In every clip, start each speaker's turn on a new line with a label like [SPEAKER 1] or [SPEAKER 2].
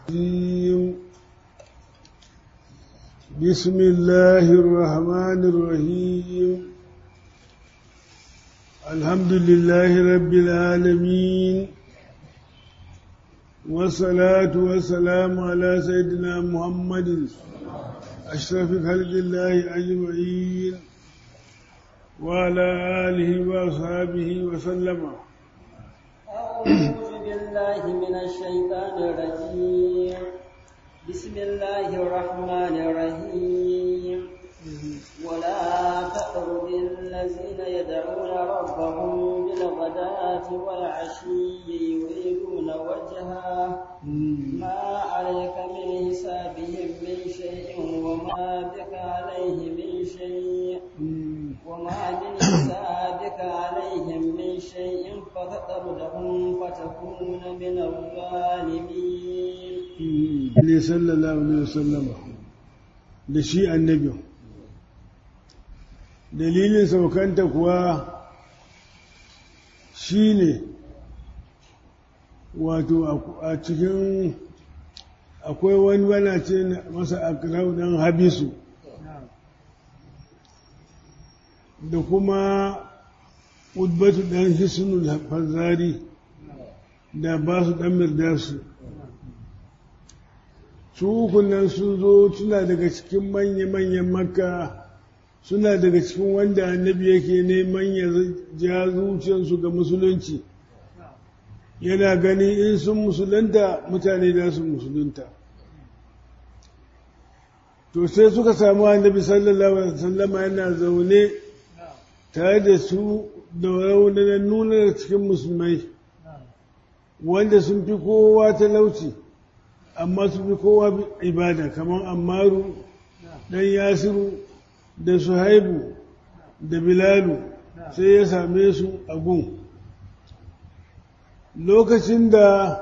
[SPEAKER 1] الرجيم بسم الله الرحمن الرحيم الحمد لله رب العالمين والصلاة والسلام على سيدنا محمد أشرف خلق الله أجمعين وعلى آله وأصحابه وسلم
[SPEAKER 2] أعوذ بالله من الشيطان الرجيم بسم الله الرحمن الرحيم ولا تطرد الذين يدعون ربهم بالغداة والعشي يريدون وجهه ما عليك من حسابهم من شيء وما بك عليه من شيء وما من حسابك عليهم من شيء فتطردهم فتكون من الظالمين
[SPEAKER 1] ne sallallahu alaihi wasallam da shi annabi dalilin saukanta kuwa shi ne wato a cikin akwai wani wana ce masa akrau dan habisu da kuma udbatu dan hisnul fazari da ba su dan mirdasu su hukunan sun zo suna daga cikin manya-manyan makka suna daga cikin wanda annabi yake neman ya ja zuciyarsu ga musulunci yana gani in sun musulunta mutane da su musulunta to sai suka samu annabi sallallahu alaihi wasallama yana zaune tare da su da raunanan nuna cikin musulmai wanda sun fi kowa talauci amma su fi kowa ibada kamar ammaru ɗan yasiru da suhaibu da bilalu sai ya same su a gun lokacin da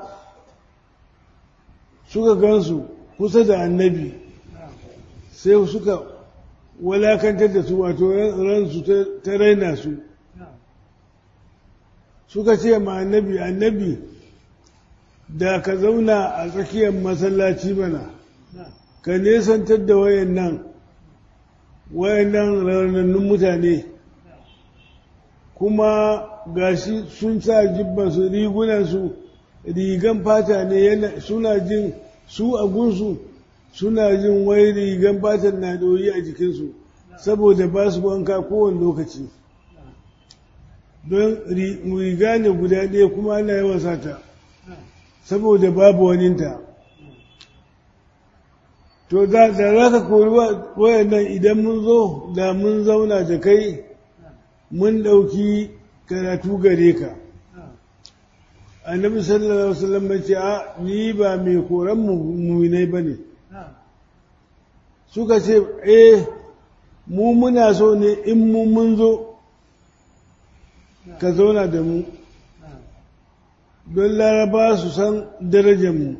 [SPEAKER 1] suka gansu kusa da annabi sai suka walakantar da su wato ransu ta raina su suka ce ma annabi annabi da ka zauna a tsakiyar masallaci mana ka nesantar da wayan nan wayan nan raunannun mutane kuma gashi sun sa jibbansu rigunansu rigan fata ne suna jin su a gunsu suna jin wai rigan fatan na ɗoyi a jikinsu saboda ba su wanka kowane lokaci don riga ne guda ɗaya kuma ana yawan sata saboda babu waninta to da za ka kori wayannan idan mun zo da mun zauna da kai mun ɗauki karatu gare ka annabi sallallahu alaihi wasallam ya ce a ni ba mai koran muminai ba ne suka ce eh mu muna so ne in mu mun zo ka zauna da mu don laraba su san darajarmu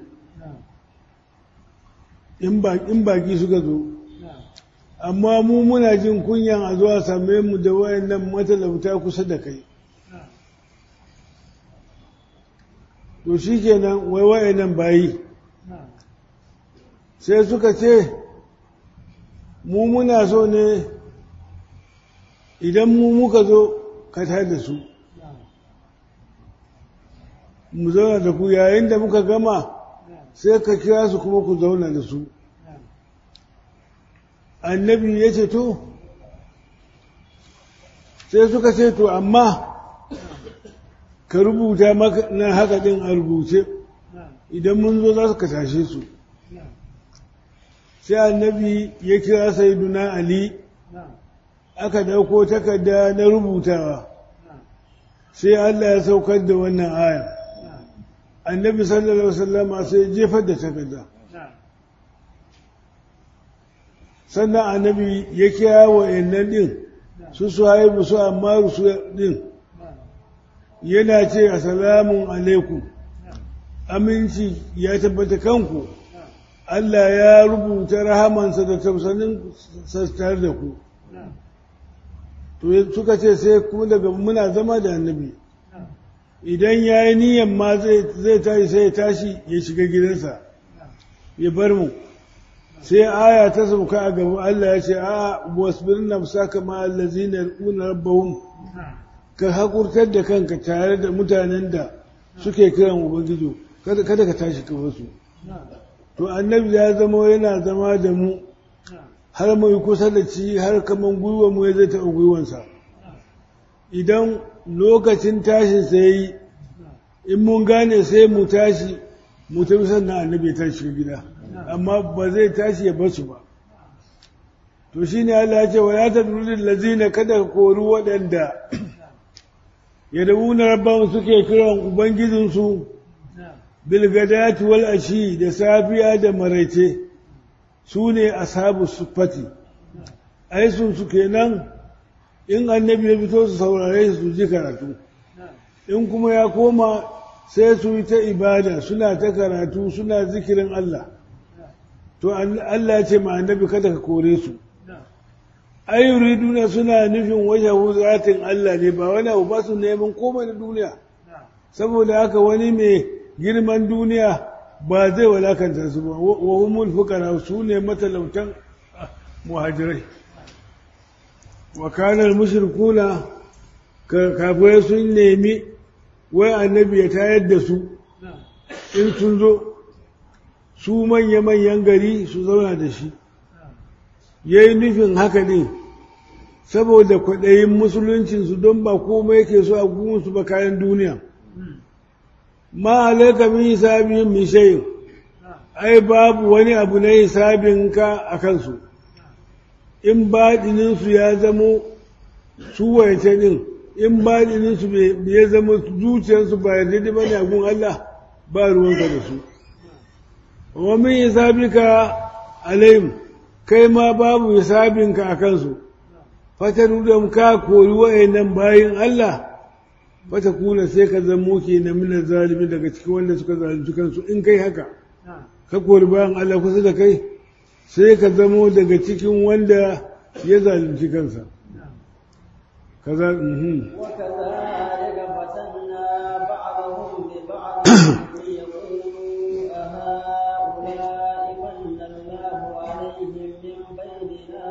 [SPEAKER 1] in baki suka zo amma mu muna jin kunyan a zuwa same mu da wayannan matalauta kusa da kai to shi kenan wai wayannan bayi sai suka ce mu muna so ne idan mu muka zo ka da su mu zauna da ku yayin da muka gama sai ka kira su kuma ku zauna da su annabi ya ce to sai suka ce to amma ka rubuta na haka din a rubuce idan mun zo za su ka tashe su sai annabi ya kira saiduna ali aka dauko takarda na rubutawa sai Allah ya saukar da wannan aya annabi sallallahu alaihi wasallama sai jefar da takarda sannan annabi ya kira wa yannan din su su haibu su amma su din yana ce assalamun alaikum aminci ya tabbata kanku Allah ya rubuta rahamansa da tausanin sastar da ku to suka ce sai kuma daga muna zama da annabi idan ya yi niyan ma zai tashi sai ya tashi ya shiga gidansa ya bar mu sai aya ta sauka a gaban Allah ya ce a wasbir nafsaka ma allazina yarquna rabbahum ka hakurtar da kanka tare da mutanen da suke kiran ubangiji kada kada ka tashi ka wasu to annabi ya zama yana zama da mu har mai kusa da ci har kaman gwiwa mu ya zai taɓa gwiwansa idan lokacin tashin sai yi in mun gane sai mu tashi mu tafi sannan annabi ya tashi gida amma ba zai tashi ya basu ba to shi ne Allah ya ce wa ya ta durin lazina kada ka kori waɗanda ya da wuna rabban suke kiran ubangijinsu bilgadati wal ashi da safiya da maraice su ne ashabu sufati ai sun su kenan in annabi ya fito su saurare su ji karatu in kuma ya koma sai su yi ta ibada suna ta karatu suna zikirin Allah to Allah ya ce ma annabi kada ka kore su ai yuriduna suna nufin wajahu zatin Allah ne ba wani abu ba su neman komai na duniya saboda haka wani mai girman duniya ba zai walakanta su ba wa humul fuqara su ne matalautan muhajirai wa kana al-mushrikuna kafirai sun nemi wai annabi ya tayar da su in sun zo su manya-manyan gari su zauna da shi ya yi nufin haka ne saboda kwaɗayin musuluncinsu don ba komai yake so a gunsu ba kayan duniya ma alaika min hisabin min shayin ai babu wani abu na hisabin ka a kansu in baɗininsu ya zamo su wayace ɗin in baɗininsu ya zama zuciyarsu ba yarda da bane a gun Allah ba ruwanka da su wa min hisabika alayhim kai ma babu hisabinka a kansu fata da ka kori wa'annan bayin Allah fata kula sai ka zamo ke na mina zalimi daga cikin wanda suka zalunci kansu in kai haka ka kori bayan Allah kusa da kai sai ka zamo daga cikin wanda ya zalunci kansa kaza mhm
[SPEAKER 2] وكذلك فتنا بعضهم ببعض ليقولوا أهؤلاء من الله عليهم من بيننا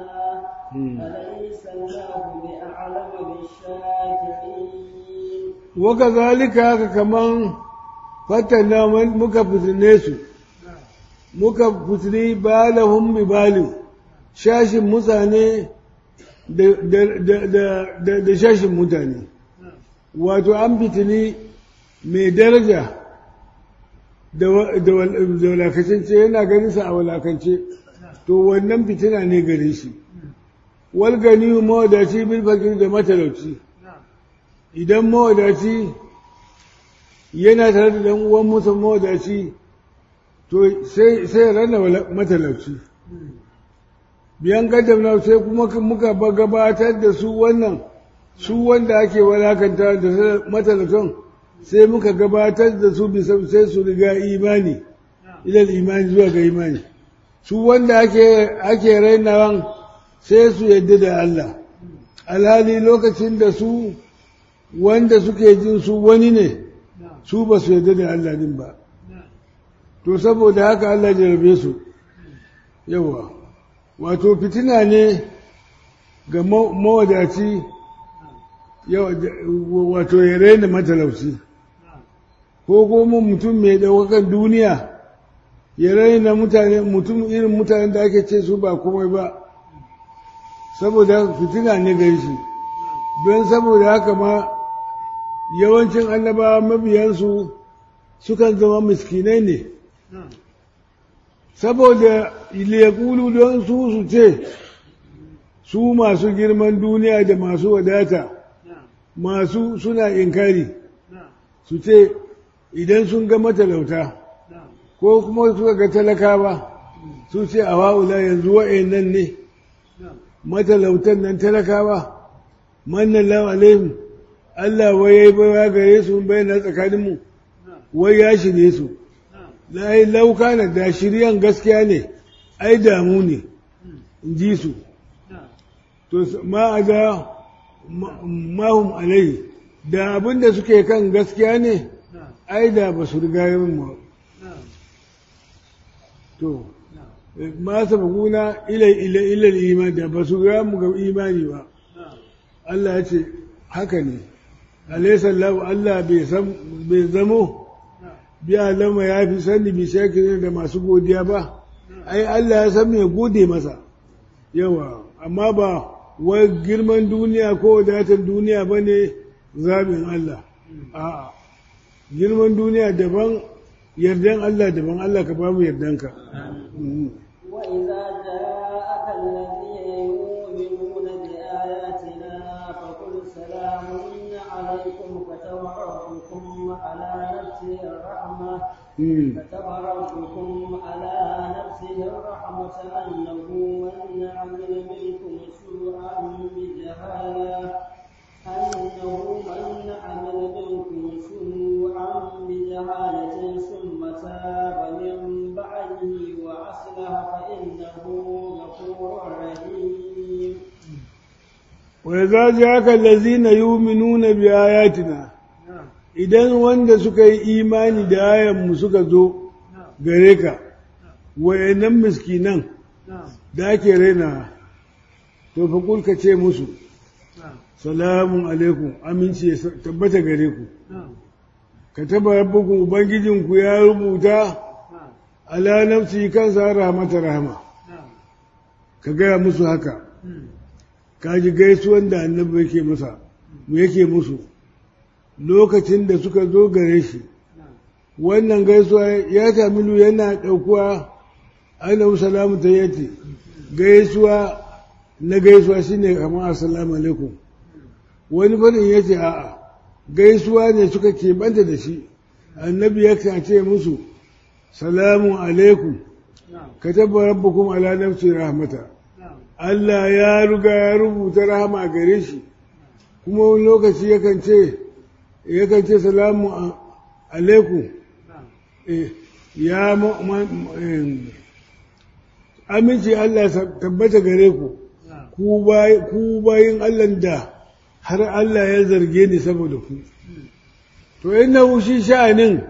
[SPEAKER 2] أليس الله بأعلم بالشاكرين
[SPEAKER 1] wakazalika haka kaman fatana muka fitine su muka fitini balahum bi balin shashin mutane da shashin mutane wato an fitini mai daraja da walakacin yana ganin sa a walakance to wannan fitina ne gare shi wal gani mawadaci bil fakir da matalauci idan mawadaci yana tare da ɗan uwan mutum mawadaci to sai sai rana matalauci biyan gaddamna sai kuma muka gabatar da su wannan su wanda ake walakanta da matalautan sai muka gabatar da su bisa sai su riga imani ilal imani zuwa ga imani su wanda ake ake rainawan sai su yadda da Allah alhali lokacin da su wanda suke jin su wani ne su ba su yarda da Allah din ba to saboda haka Allah jarabe su yawa wato fitina ne ga mawadaci wato ya raina matalauci ko kuma mutum mai ɗaukakan duniya ya raina mutane mutum irin mutanen da ake ce su ba komai ba saboda fitina ne gari shi don saboda haka ma yawancin annabawa mabiyansu sukan zama miskinai ne saboda ilekulu don su su ce su masu girman duniya da masu wadata masu suna inkari su ce idan sun ga matalauta ko kuma suka ga talakawa su ce a wa'ula yanzu wa'in ne matalautan nan talakawa mannan lawa alaihim Allah wai ya yi baiwa gare su bayyana tsakaninmu wai ya shirye su na yi lauka na da shiryan gaskiya ne ai damu ne in ji su to ma a ga mahum alai da abin da suke kan gaskiya ne ai da ba su riga yin mu to ma sabaquna ila ila ila iman da ba su ga mu ga imani ba Allah ya ce haka ne alaysa Allah Allah bai san bai zamo bi alama ya fi sani bi shakirin da masu godiya ba ai Allah ya san me gode masa yawa amma ba wai girman duniya ko wadatar duniya ba ne zaɓin Allah a'a girman duniya daban yardan Allah daban Allah ka ba mu yardanka
[SPEAKER 2] وإذا جاءك الذين يؤمنون بآياتنا فقل سلام عليكم كتب ربكم على نفسه الرحمة كتب ربكم على نفسه الرحمة أنه من عمل منكم سوءا بجهالة أنه من عمل منكم سوءا بجهالة ثم تاب من بعده وأصلح فإنه غفور رحيم
[SPEAKER 1] وإذا جاءك الذين يؤمنون بآياتنا idan wanda suka yi imani da ayanmu suka zo gare ka wayannan miskinan da ake raina to fa kulka ce musu salamun alaikum aminci ya tabbata gare ku ka taba rabbukum ubangijinku ya rubuta ala nafsi kansa rahmata rahama ka gaya musu haka ka ji gaisuwan da annabi yake masa mu yake musu lokacin da suka zo gare shi wannan gaisuwa ya tamilu yana ɗaukuwa ainihin salamu ta yati gaisuwa na gaisuwa shine kamar assalamu alaikum wani farin ya ce a'a gaisuwa ne suka keɓanta da shi annabi ya ce musu salamun alaikum ka tabba rabbukum ala nafsi rahmata Allah ya ruga ya rubuta rahama gare shi kuma wani lokaci yakan ce yakan ce salamu alaikum ya aminci Allah tabbata gare ku ku bayin Allah da har Allah ya zarge ni saboda ku to inna shi sha'anin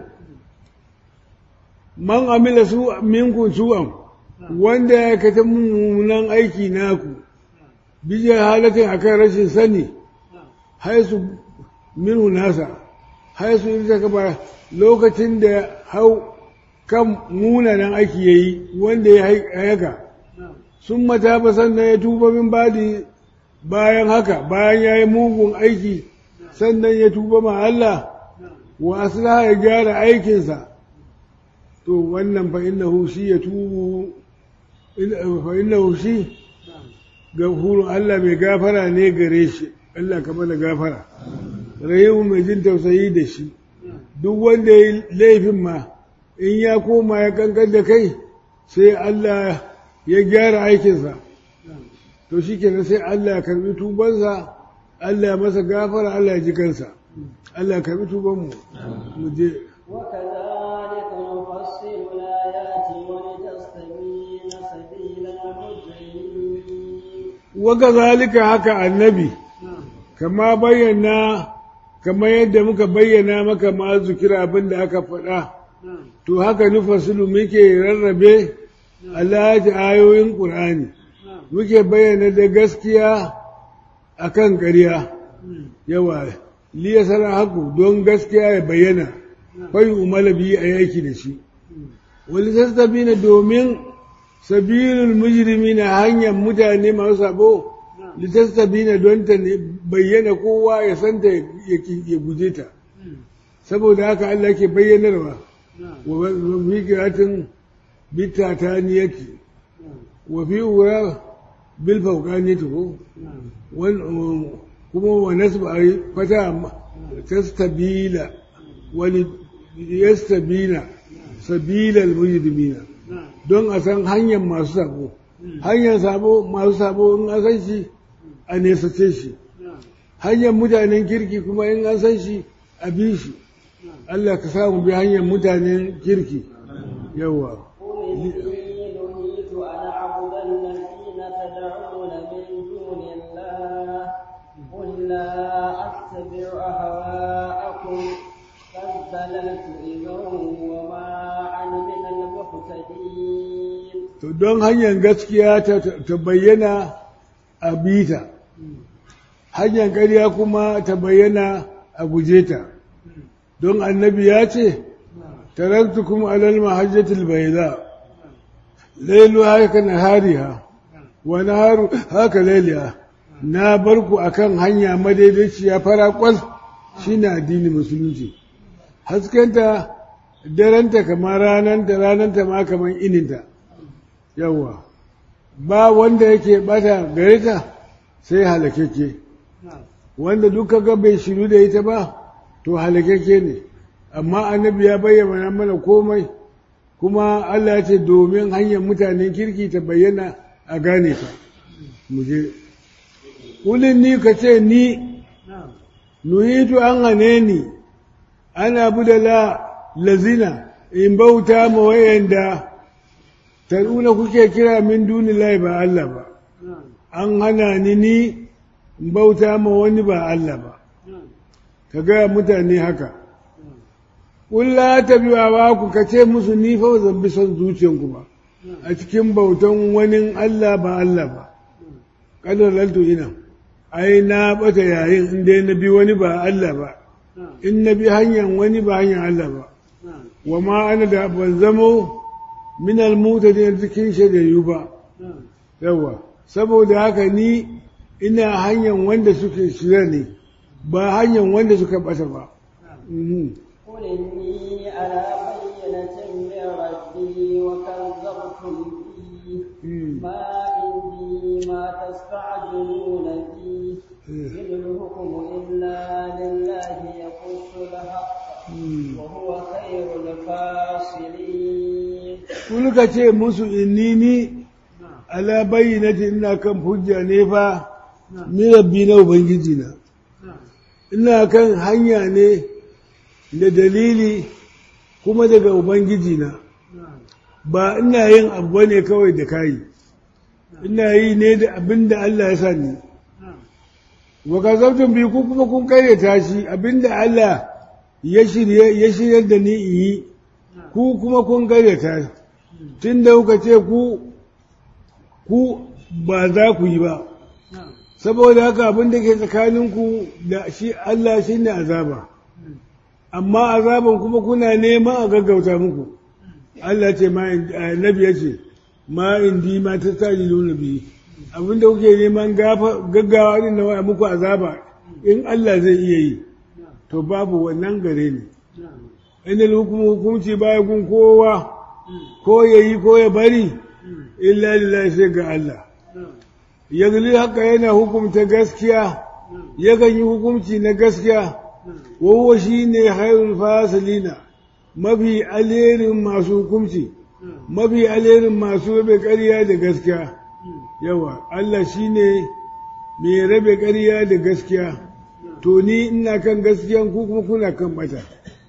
[SPEAKER 1] man amila su minkun su'an wanda ya kata mummunan aiki naku bijiyar halatin akan rashin sani haisu minhu nasa haisu ita kaba lokacin da hau kan munanan aiki ya yi wanda ya haka sun mata ba sannan ya tuba min badi bayan haka bayan ya yi mugun aiki sannan ya tuba ma Allah wa aslaha ya gyara aikinsa to wannan fa innahu shi ya tubu fa innahu shi gafurun Allah mai gafara ne gare shi Allah ka mana gafara rahimu mai jin tausayi da shi duk wanda ya laifin ma in ya koma ya kankan da kai sai Allah ya gyara aikinsa to shi kenan sai Allah ya karbi tubansa Allah ya masa gafara Allah ya ji kansa Allah ya karbi tubanmu mu je
[SPEAKER 2] وكذلك نفصل الآيات ولتستبين سبيل المجرمين
[SPEAKER 1] وكذلك haka annabi kama bayyana kama yadda muka bayyana maka ma zukira abin da aka faɗa to haka nufasilu muke rarrabe alhaji ayoyin ƙur'ani muke bayyana da gaskiya akan ƙarya yawa liya sana haku don gaskiya ya bayyana fayi umala biyu a yaki da shi wani sassabi domin sabilul mujrimi na hanyar mutane masu sabo litastabina don ta bayyana kowa ya santa ya guje ta saboda haka Allah ke bayyanarwa wa fi kiratin bitataniyati wa fi ura bil fawqaniyati ko kuma wa nasba fata tastabila wani yastabina sabila al-mujrimina don a san hanyar masu sabo hanyar sabo masu sabo in an san shi a nesace shi hanyar mutanen kirki kuma in an san shi a bi shi Allah ka samu bi hanyar mutanen kirki yawa
[SPEAKER 2] قل إني نهيت أن أعبد الذين تدعون من دون الله قل لا أتبع أهواءكم قد ضللت إذا وما أنا من المهتدين
[SPEAKER 1] to don hanyar gaskiya ta bayyana a bita hanyar ƙarya kuma ta bayyana a guje ta don annabi ya ce taraktukum alal mahajjatil bayda lailu haka nahariha wa naharu haka lailiha na barku akan hanya madaidaiciya fara kwal shine addinin musulunci haskenta daranta kamar rananta rananta ma kamar ininta yawa ba wanda yake bata gare ta sai halakeke wanda duka ga bai shiru da ita ba to halakeke ne amma annabi ya bayyana mana komai kuma Allah ya ce domin hanyar mutanen kirki ta bayyana a gane ta muje kulin ni ka ce ni nuhitu an hane ni ana budala lazina in bauta ma wayanda taruna kuke kira min duni lai ba Allah ba an hana ni ni in bauta ma wani ba Allah ba ka gaya mutane haka Kulla ta biwa ba ku ka ce musu ni fa zan bi son zuciyanku ba a cikin bautan wani Allah ba Allah ba kadar lalto ina ai na bata yayin in dai na bi wani ba Allah ba in na bi hanyar wani ba hanyar Allah ba wa ma ana da ban zamo min almutadin cikin shagayu ba yawa saboda haka ni ina hanyar wanda suke shirya ne ba hanyar wanda suka bata ba
[SPEAKER 2] قل إني على بينة من ربي وكذبتم به ما عندي ما تستعجلون به إن الحكم إلا لله يقص الحق وهو خير الفاصلين
[SPEAKER 1] Kun ka ce musu inni ni ala bayyinati ina kan hujja ne fa ni rabbi na ubangiji na ina kan hanya ne da dalili kuma daga ubangiji na ba ina yin abu ne kawai da kayi ina yi ne da abin da Allah ya sa ni wa kazabtum bi ku kuma kun karyata shi abin da Allah ya shirye ya shiryar da ni in yi ku kuma kun karyata tun da kuka ce ku ku ba za ku yi ba saboda haka abin da ke tsakaninku da shi Allah shi ne azaba amma azaban kuma kuna neman a gaggauta muku Allah ce ma nabi ya ce ma indi ma ta tsari nuna biyu abinda kuke neman gaggawa din na muku azaba in Allah zai iya yi to babu wannan gare ni inda hukumu hukunci baya gun kowa ko ya yi ko ya bari illa lillahi sai ga Allah yanzu haka yana hukumta gaskiya yakan yi hukunci na gaskiya wawo shi ne hairul fasilina mafi alherin masu hukunci mafi alherin masu rabe ƙarya da gaskiya yawa Allah shi ne mai rabe ƙarya da gaskiya to ni ina kan gaskiyan ku kuma kuna kan bata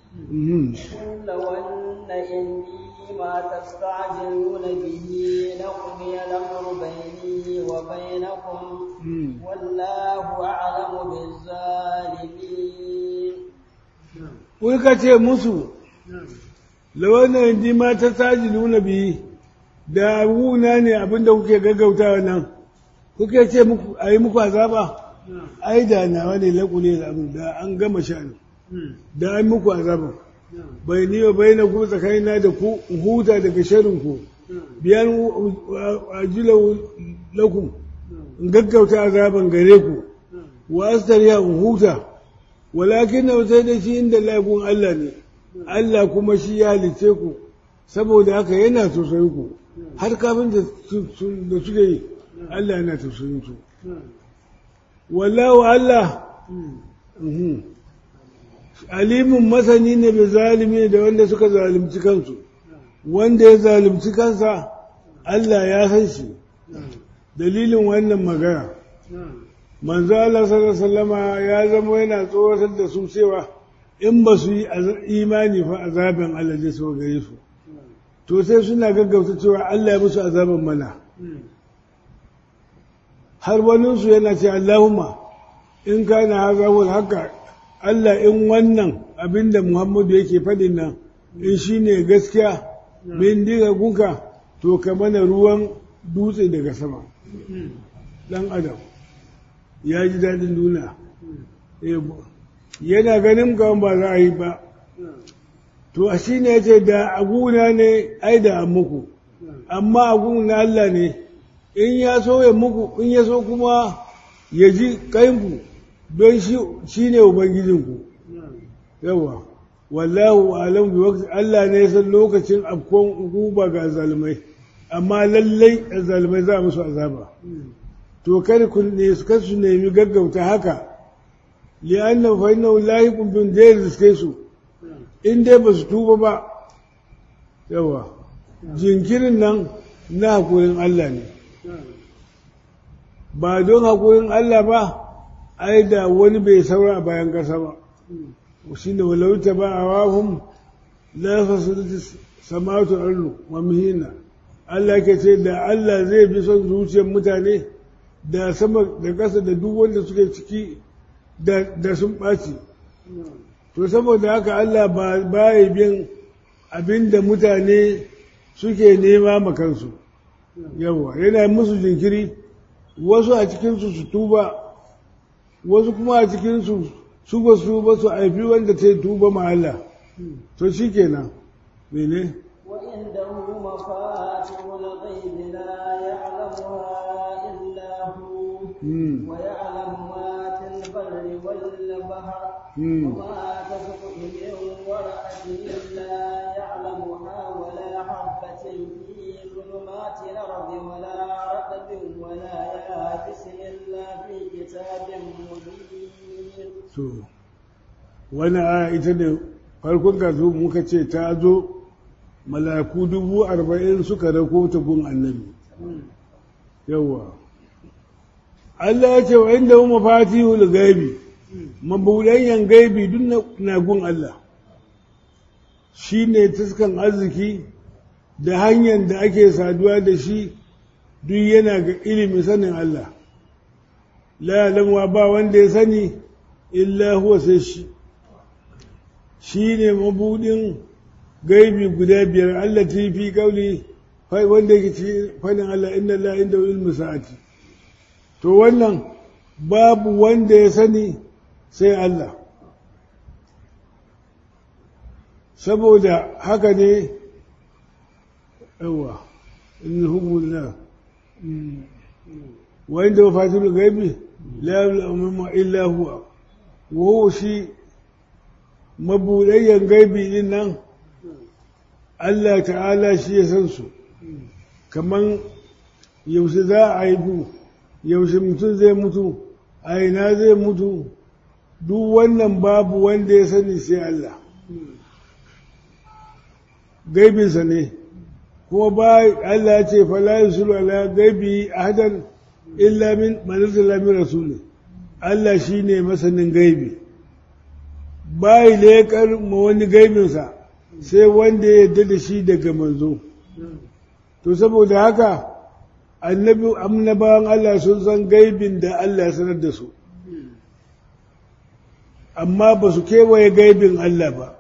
[SPEAKER 2] ما تستعجلون به لقضي الأمر بيني وبينكم والله أعلم بالظالمين
[SPEAKER 1] Wai ce musu, lawannan ji ma ta saji nuna biyi, da abuna ne abinda kuke gaggautawa nan, kuke ce a yi muku azaba, ai da nawa ne laƙule da abin da an gama sha'ani, da an muku azaba. bai ni wa bai na ku tsakanina da ku huta daga sharinku biyan ajila lakum in gaggauta azaban gare ku wa astariya in huta walakin na sai da shi inda laifin Allah ne Allah kuma shi ya halice ku saboda haka yana tausayin ku har kafin da suke yi Allah yana tausayin su wallahu Allah alimin masani ne bai zalimi da wanda suka zalimci kansu wanda ya zalimci kansa Allah ya san shi dalilin wannan magana manzo Allah sallallahu ya zama yana tsoratar da su cewa in ba su yi imani fa azaban Allah zai so gare su to sai suna gaggauta cewa Allah ya musu azaban mana har waninsu yana ce Allahumma in kana haza wal haka Allah in wannan abinda Muhammadu yake faɗin nan in shi ne gaskiya min diga gunka to ka mana ruwan dutse daga sama ɗan adam ya ji daɗin duniya yana ganin ga ba za a yi ba to a shi ne ce da aguna ne ai da an muku amma agun na Allah ne in ya so ya muku in ya so kuma ya ji kainku don shi ne ubangijinku yawa wallahu alam bi waqti Allah ne san lokacin afkon guba ga zalmai amma lallai zalmai za musu azaba to kar ku ne su kasu nemi gaggauta haka li'anna fa innahu lahiqun bin dai riske su in dai ba su tuba ba yawa jinkirin nan na hakurin Allah ne ba don hakurin Allah ba ai da wani bai saura a bayan ƙasa ba shi ne walauta ba a wahun lafasulti samatu arnu wa mihina Allah ke ce da Allah zai bi son zuciyar mutane da sama da ƙasa da duk wanda suke ciki da sun ɓaci to saboda haka Allah ba ya bin abin da mutane suke nema makansu yawa yana musu jinkiri wasu a cikinsu su tuba wasu kuma a cikinsu su ba su ba su haifi wanda ta yi tuba ma Allah to shi kenan mene
[SPEAKER 2] وعنده مفاتح الغيب لا يعلمها إلا هو ويعلم ما في البر والبحر وما تسقط من ورقة إلا يعلمها ولا حبة في ظلمات الأرض ولا رطب ولا يابس إلا في كتاب مبين.
[SPEAKER 1] to wani aya ita ne farkon kasu muka ce ta zo malaku dubu arba'in suka rako ta gun annabi yawwa Allah ya ce wa inda hu mafatihul gaibi mabuɗanyan gaibi duk na gun Allah shi ne taskan arziki da hanyar da ake saduwa da shi duk yana ga ilimin sanin Allah la ya'lamu ba wanda ya sani illa huwa sai shi shi ne mabuɗin gaibi guda biyar Allah ta fi kauli wanda yake ci fadin Allah inna Allah inda ilmu sa'ati to wannan babu wanda ya sani sai Allah saboda haka ne yawa in hukumullah wa inda wafatul gaibi la ya'lamu illa huwa wa shi mabuɗayyan gaibi din nan Allah ta'ala shi ya san su kaman yaushe za a haifu yaushe mutum zai mutu a ina zai mutu duk wannan babu wanda ya sani sai Allah gaibinsa ne kuma ba Allah ya ce fala yusulu ala gaibi ahadan illa min manzala min rasuli Allah shine masanin gaibi bai leƙar ma wani gaibinsa sai wanda ya yarda da shi daga manzo to saboda haka annabi annabawan Allah sun san gaibin da Allah ya sanar da su amma ba su kewaye gaibin Allah ba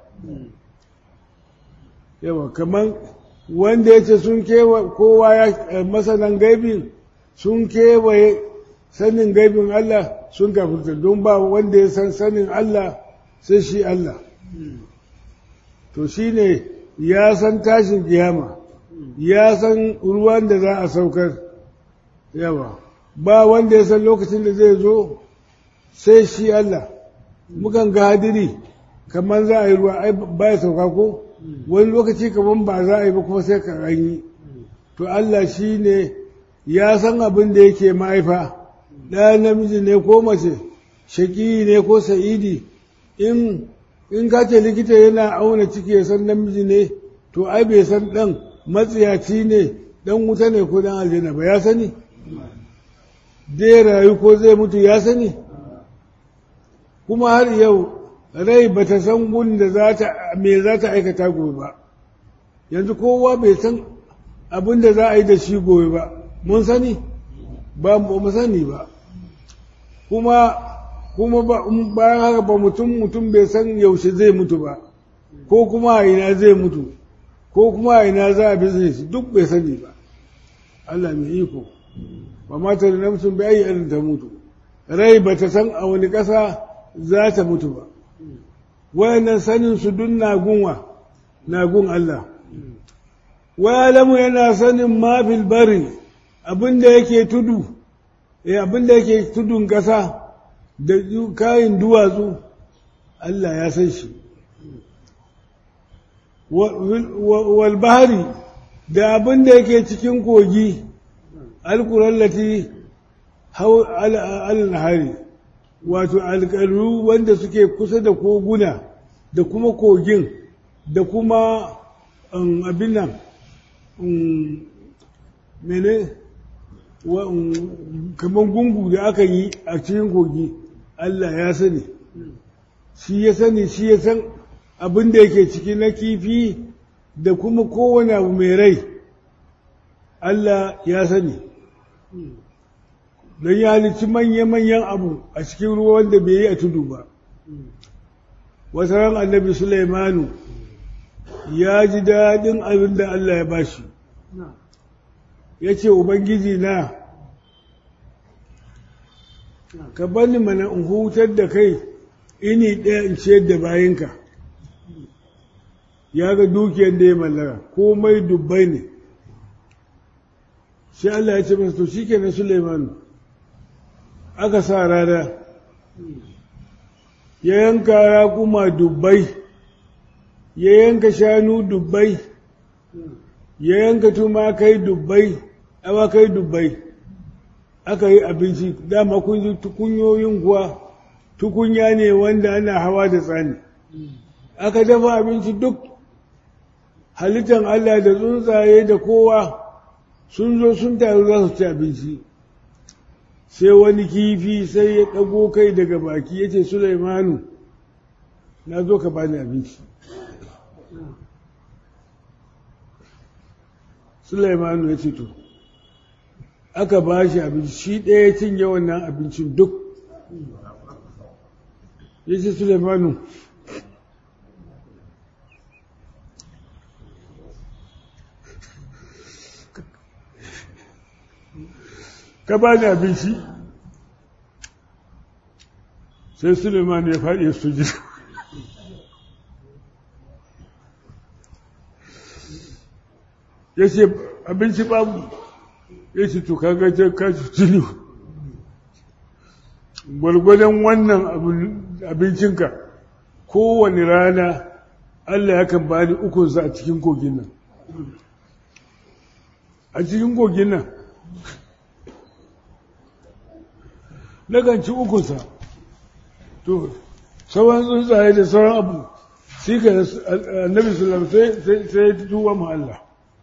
[SPEAKER 1] yawa kamar wanda ya ce sun kewaye kowa ya masanan gaibin sun kewaye sanin gaibin Allah sun kafirta don ba wanda ya san sanin Allah sai shi Allah to shi ne ya san tashin kiyama ya san ruwan da za a saukar yawa ba wanda ya san lokacin da zai zo sai shi Allah mukan ga hadiri kamar za a yi ruwa ai ba ya sauka ko wani lokaci kamar ba za a yi ba kuma sai ka yi to Allah shi ne ya san abin da yake mahaifa ɗaya namiji ne ko mace shaƙi ne ko sa'idi in in ka ce likita yana auna ciki ya san namiji ne to ai bai san ɗan matsiyaci ne ɗan wuta ne ko ɗan aljanna ba ya sani zai rayu ko zai mutu ya sani kuma har yau rai ba ta san gun da za ta me za ta aikata gobe ba yanzu kowa bai san abin da za a yi da shi gobe ba mun sani ba mu sani ba kuma kuma bayan haka ba mutum mutum bai san yaushe zai mutu ba ko kuma a ina zai mutu ko kuma a ina za a bizne shi duk bai sani ba Allah mai iko ba mata da namsun bai yi irin ta mutu rai ba ta san a wani ƙasa za ta mutu ba wayannan sanin su dun nagunwa nagun Allah wayalamu yana sanin mafil bari abinda yake tudu eh abinda yake tudun ƙasa da kayan duwatsu Allah ya san shi wal bahari da abinda yake cikin kogi alkurallati al-nahari wato alƙaru wanda suke kusa da koguna da kuma kogin da kuma abin nan mene kamar gungu da aka yi a cikin kogi Allah ya sani shi ya sani shi ya san abin da yake ciki na kifi da kuma kowane abu mai rai Allah ya sani don ya halicci manya-manyan abu a cikin ruwa wanda bai yi a tudu ba wasu ran annabi Sulaimanu ya ji daɗin abin da Allah ya bashi ya ce Ubangiji na ka bani mana in hutar da kai ini ɗaya in ciyar da bayinka ya ga dukiyar da ya mallaka komai dubbai ne shi Allah ya ce masa to shi kenan Sulaimanu aka sa rana ya yanka raƙuma dubbai ya yanka shanu dubbai ya yanka tumakai dubbai awakai dubbai aka yi abinci dama kun ji tukunyoyin kuwa tukunya ne wanda ana hawa da tsani aka dafa abinci duk halittar Allah da tsuntsaye da kowa sun zo sun taru za su ci abinci sai wani kifi sai ya ɗago kai daga baki ya ce Sulaimanu na zo ka bani abinci Sulaimanu ya ce to aka ba shi abinci shi ɗaya cinye wannan abincin duk ya ce Sulaimanu ka ba ni abinci sai Suleiman ya faɗi ya suji ya ce abinci babu ya ce to kaga ce kashi tuni gwargwadon wannan abincinka kowane rana Allah ya kan bani ukunsa a cikin kogin nan a cikin kogin nan nakan ci ukunsa to sauran tsuntsaye da sauran abu shi ka annabi sallam sai ya tuwa mu Allah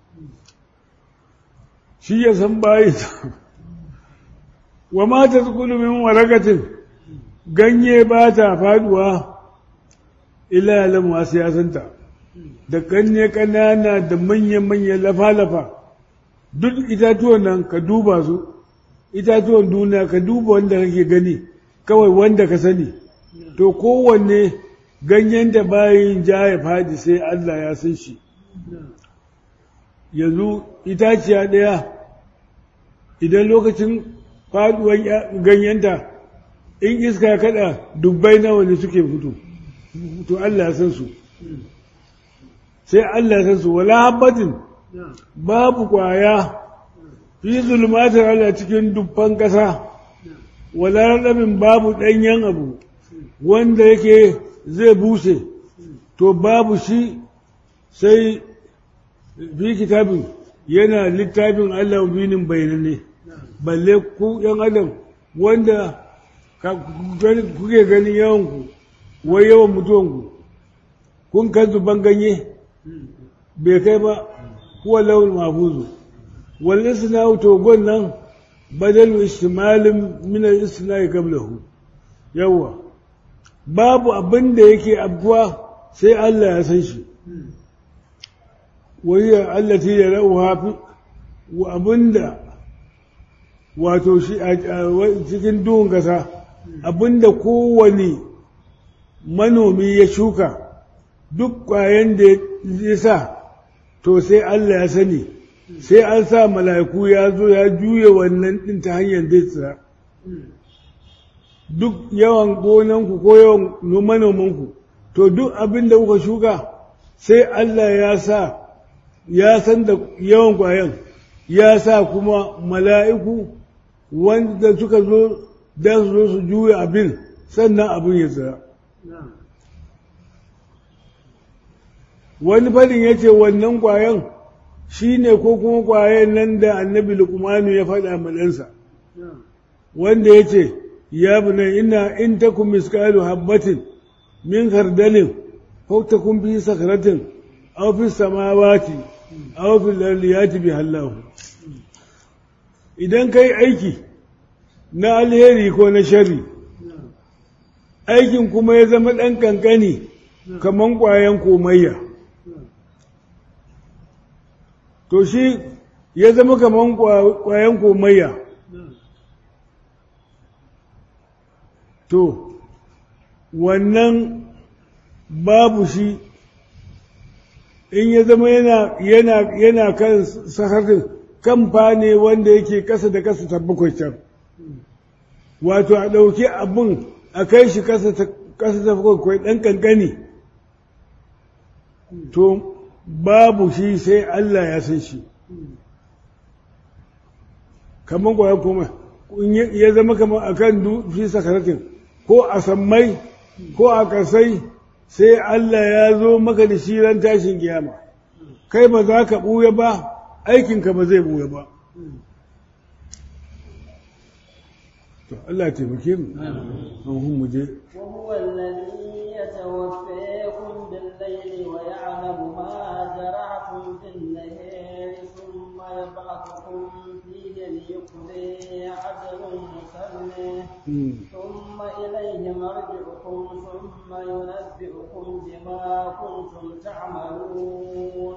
[SPEAKER 1] shi ya san bayi wa mata tsukulu min waragatin ganye ba ta faduwa ila yalan wasu ya santa da ganye ƙanana da manya-manya lafa-lafa duk itatuwan nan ka duba su itatuwan duniya ka duba wanda kake gani kawai wanda ka sani to kowanne ganyen da bayin ja ya fadi sai Allah ya san shi yanzu itaciya ɗaya idan lokacin faduwan ganyenta in iska ya kada dubbai nawa ne suke fito to Allah ya san su sai Allah ya san su wala habbatin babu kwaya fi zulmatin Allah cikin dubban ƙasa wala raɗamin babu ɗanyen abu wanda yake zai buse to babu shi sai fi kitabin yana littafin Allah binin bayanane balle ku ‘yan adam wanda kuke ganin yawanku wai yawan mutuwanku kun kan zuban ganye bai kai ba kuwa launin mafuzu wal isna togon nan badal istimalin min al isna qablahu yawa babu abin da yake abuwa sai Allah ya san shi wayya allati yarauha fi wa abinda wato shi a cikin duhun kasa abinda kowane manomi ya shuka duk ƙwayen da ya sa to sai Allah ya sani sai an sa mala'iku ya zo ya juya wannan ɗin ta hanyar zai tsira duk yawan gonanku ko yawan manomanku to duk abin da kuka shuka sai Allah ya sa ya san da yawan kwayan ya sa kuma mala'iku wanda suka zo da su zo su juya abin sannan abin ya tsira wani fadin ya ce wannan kwayan shi ne ko kuma kwayan nan da annabi lukumanu ya faɗa ɗansa wanda ya ce ya buna ina in ta kun miskalu habbatin min kardalin ko ta kun fi sakaratin aw fi samawati aw fi lardiyati bi hallahu idan kai aiki na alheri ko na shari aikin kuma ya zama ɗan kankani kaman ƙwayan komayya to shi ya zama kaman ƙwayan komayya to wannan babu shi in ya zama yana yana yana kan saharin kamfa ne wanda yake kasa da kasa ta bakwai can wato a ɗauki abin a kai shi kasa ta bakwai ɗan ƙanƙani to babu shi sai Allah ya san shi kamar kwaya kuma ya zama kamar a kan fi sakaratin ko a sammai ko a kasai sai Allah ya zo maka da shi ran tashin kiyama kai ba za ka ɓuya ba aikinka ba zai ɓuya ba to Allah taimake mu an mu je
[SPEAKER 2] وهو الذي يتوفاكم بالليل ويعلم ما جرعتم بالنهار ثم يبعثكم فيه ليقضي أجل مسمى ثم إليه مرجعكم ثم ينبئكم بما كنتم تعملون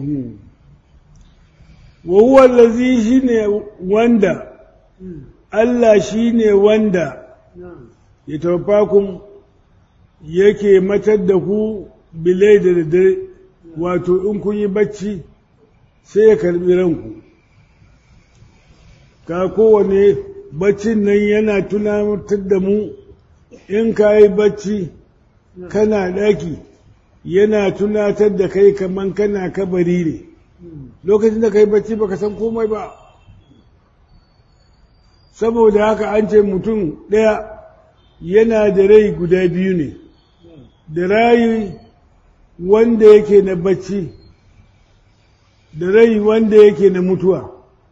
[SPEAKER 1] وهو الذي شine wanda Allah shine wanda ya tawaffakum yake matar da ku bilai da dare wato in kun yi bacci sai ya karbi ranku ka kowane baccin nan yana tunatar da mu in ka yi bacci kana ɗaki yana tunatar da kai kaman kana kabari ne lokacin da ka yi bacci baka san komai ba saboda haka an ce mutum ɗaya yana da rai guda biyu ne da rayi wanda yake na bacci da rai wanda yake na mutuwa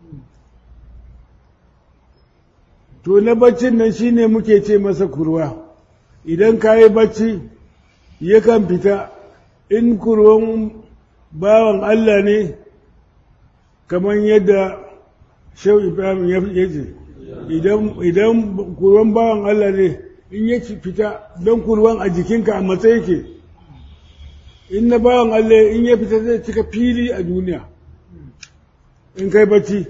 [SPEAKER 1] to na baccin nan shine muke ce masa kurwa idan ka yi bacci yakan fita in kurwan bawan Allah ne kamar yadda shau ibrahim ya ce idan kurwan bawan Allah ne in ya fita don kurwan a jikinka a matsayi ke in na bawan Allah in ya fita zai cika fili a duniya in kai bacci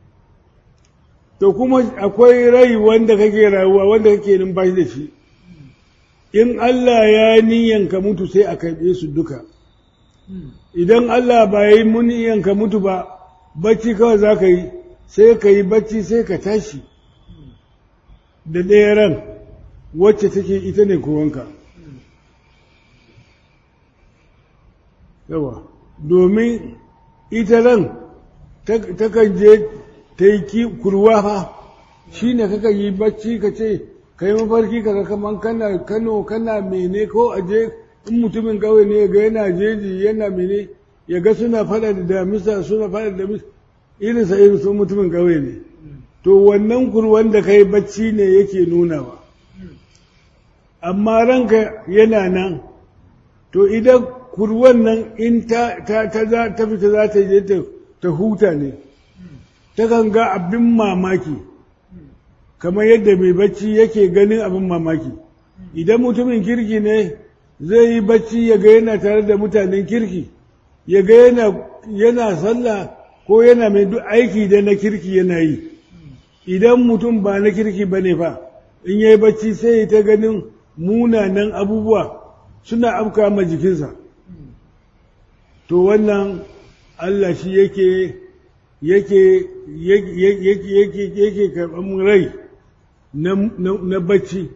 [SPEAKER 1] to kuma akwai rai wanda kake rayuwa wanda kake numfashi da shi in Allah ya niyanka mutu sai a karɓe su duka idan Allah ba ya yi muniyanka mutu ba bacci kawai za ka yi sai ka yi bacci sai ka tashi da ɗaya ran wacce take ita ne kowanka yawa domin ita ran takan je ta yi kurwa fa shi ne kaka yi bacci ka ce ka yi mafarki ka kaman kana kano kana mene ko aje in mutumin kawai ne ga yana jeji yana mene ya ga suna fada da damisa suna fada da damisa irinsa irin sun mutumin kawai ne to wannan kurwan da ka yi bacci ne yake nunawa amma ranka yana nan to idan kurwan nan in ta fita za ta je ta huta ne takan ga abin mamaki kamar yadda mai bacci yake ganin abin mamaki idan mutumin kirki ne zai yi bacci ya ga yana tare da mutanen kirki ya ga yana sallah ko yana mai duk aiki da na kirki yana yi idan mutum ba na kirki ba ne fa in ya yi bacci sai ya ta ganin munanan abubuwa suna afka ma jikinsa to wannan Allah shi yake yake yake yake yake karɓar rai na bacci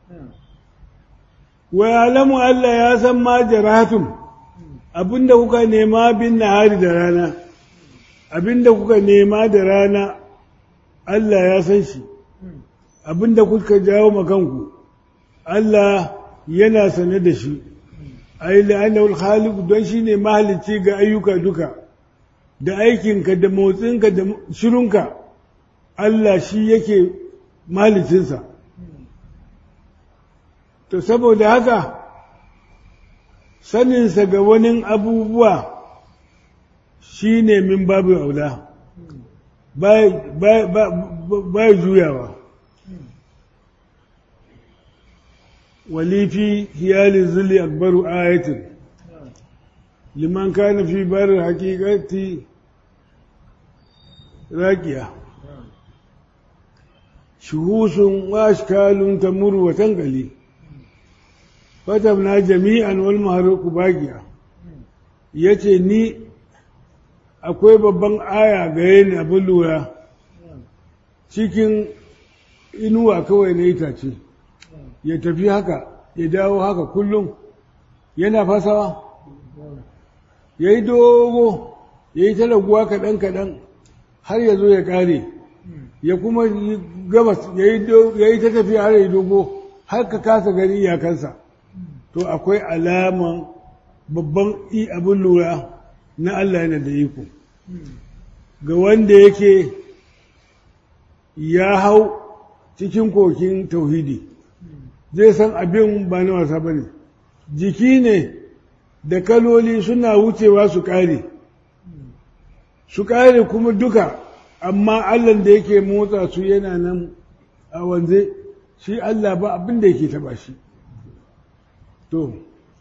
[SPEAKER 1] wa alamu Allah ya san ma jaratum abinda kuka nema bin nahari da rana abinda kuka nema da rana Allah ya san shi abinda kuka jawo makanku Allah yana sane da shi ai la'annahu al-khaliq don shine mahalicci ga ayyuka duka da aikinka da motsinka da shirunka Allah shi yake mahalicinsa to saboda haka saninsa ga wani abubuwa shi ne min babu aula ba juyawa walifi hiyali zuli akbaru ayatin liman kana fi barin hakikati raƙiya shuhusun wa ashkalun tamuru wa tangali fatabna jami'an wal maharuku bagiya yace ni akwai babban aya gare ni abin lura cikin inuwa kawai na itace ya tafi haka ya dawo haka kullum yana fasawa ya yi dogo ya yi talaguwa kaɗan-kaɗan har ya zo ya ƙare ya kuma gabas ya yi ta tafiya har ya dogo har ka kasa gani iyakansa to akwai alaman babban abin lura na Allah yana da iko ga wanda yake ya hau cikin kokin tauhidi zai san abin ba na wasa ba ne jiki ne da kaloli suna wucewa su ƙare su ƙare kuma duka amma Allah da yake motsa su yana nan a wanze shi Allah ba abin da yake taba shi to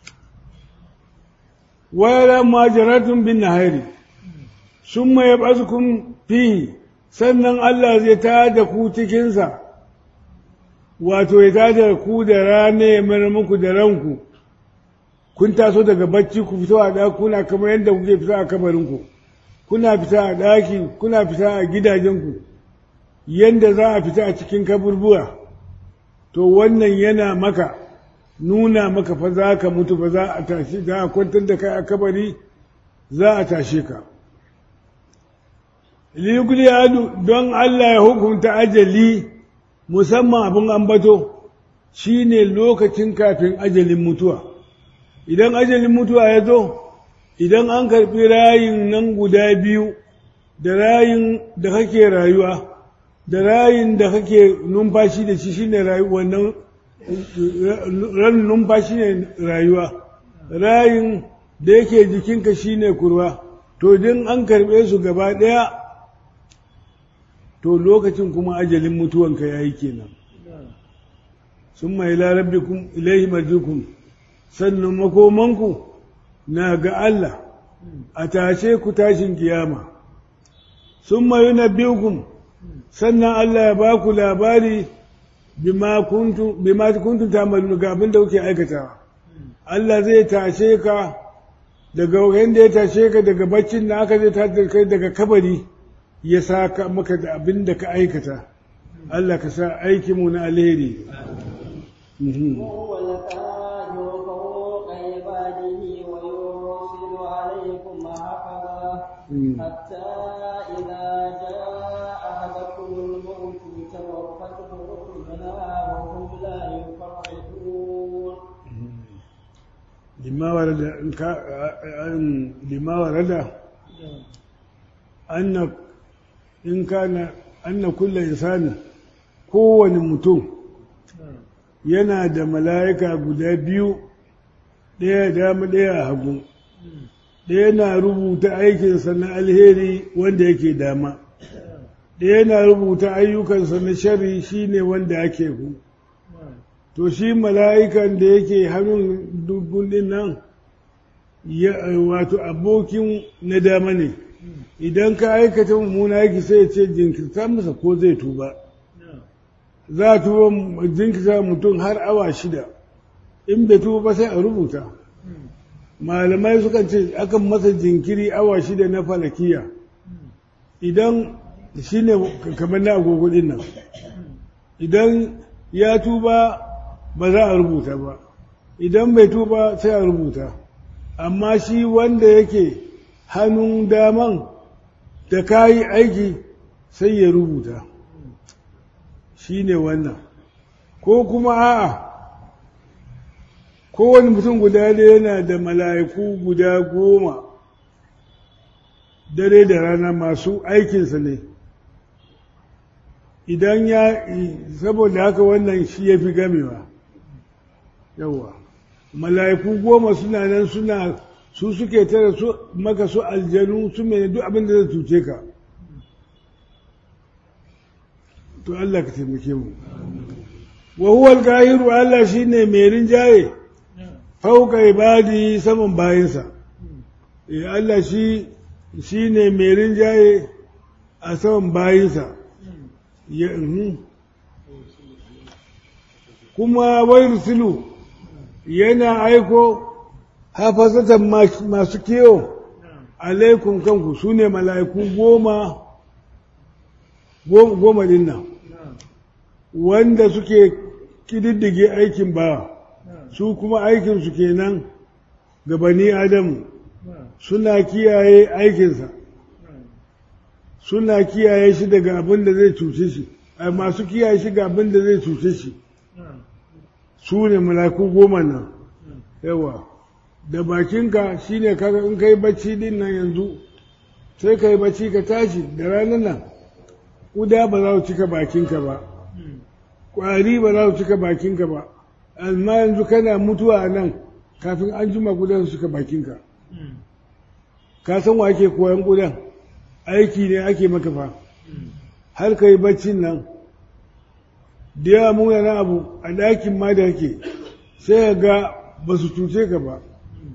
[SPEAKER 1] wayar majaratun bin nahari sun maye bazukun fi sannan Allah zai ta da ku cikinsa wato ya ta da ku da rana ya mara muku da ranku kun taso daga bacci ku fito a ɗakuna kamar yadda kuke fita a kamarinku kuna fita a ɗaki kuna fita a gidajenku yadda za a fita a cikin kaburbuwa to wannan yana maka nuna maka fa za ka mutu ba za a tashi za a kwantar da kai a kabari za a tashe ka liyukuliyadu don Allah ya hukunta ajali musamman abin ambato shine lokacin kafin ajalin mutuwa idan ajalin mutuwa ya zo idan an karɓi rayin nan guda biyu da rayin da kake rayuwa da rayin da kake numfashi da shi shine wannan ran numfashi ne rayuwa rayin da yake jikinka shine kurwa to din an karɓe su gaba ɗaya to lokacin kuma ajalin mutuwanka ya yi kenan sun mai larabbikum ilaihi marjikun sannan makomanku na ga Allah a tashe ku tashin kiyama sun mayu na biyukun sannan Allah ya ba ku labari bima kuntum tamalun ga abin da kuke aikatawa Allah zai tashe ka daga yadda ya tashe ka daga baccin da aka zai tashe kai daga kabari ya saka maka da abin da ka aikata Allah ka sa aikinmu na alheri
[SPEAKER 2] وهو القاهر فوق عباده ويرسل عليكم حفظا حتى إذا جاء أحدكم الموت توفته رسلنا وهم لا يفرطون
[SPEAKER 1] لما ورد لما ورد أن إن كان أن كل إنسان kowane mutum yana da mala'ika guda biyu ɗaya dama ɗaya a hagu ɗaya na rubuta aikinsa na alheri wanda yake dama ɗaya na rubuta ayyukansa na shari shine wanda ake ku to shi mala'ikan da yake hannun dubun ɗin nan wato abokin na dama ne idan ka aikata mummuna yake sai ce jinkirta masa ko zai tuba za a tuba jinkirta mutum har awa shida in bai tuba ba sai a rubuta malamai sukan ce akan masa jinkiri awa shida na falakiya idan shi ne kamar na agogo din nan idan ya tuba ba za a rubuta ba idan bai tuba sai a rubuta amma shi wanda yake hannun daman da kayi aiki sai ya rubuta shi ne wannan ko kuma a'a kowane mutum guda da yana da mala'iku guda goma dare da rana masu aikinsa ne idan ya saboda haka wannan shi ya fi gamewa yawa mala'iku goma suna nan suna su suke tara su maka su aljanu su mai duk abin da zai cuce ka to Allah ka taimake mu wa huwa al-qahiru Allah shine mai rinjaye fauka ibadi saman bayinsa eh Allah shi shine mai rinjaye a saman bayinsa ya kuma wayursilu yana aiko hafazatan masu kiyo alaikum kanku su ne mala'iku goma goma din nan wanda suke kididdige aikin ba su kuma aikinsu kenan ga bani adamu suna kiyaye aikinsa suna kiyaye shi daga abin da zai cuce shi masu kiyaye shi ga abin da zai cuce shi su ne malaku goma nan yawa da bakinka shi ne kaga in kai bacci din nan yanzu sai ka yi bacci ka tashi da ranar nan ƙuda ba za su cika bakinka ba ƙwari ba za su cika bakinka ba amma yanzu kana mutuwa a nan kafin an jima ƙudan su cika bakinka ka san wa ake koyan ƙudan aiki ne ake maka fa har ka yi baccin nan da yawa munanan abu a ɗakin ma da yake sai ga ba su cuce ka ba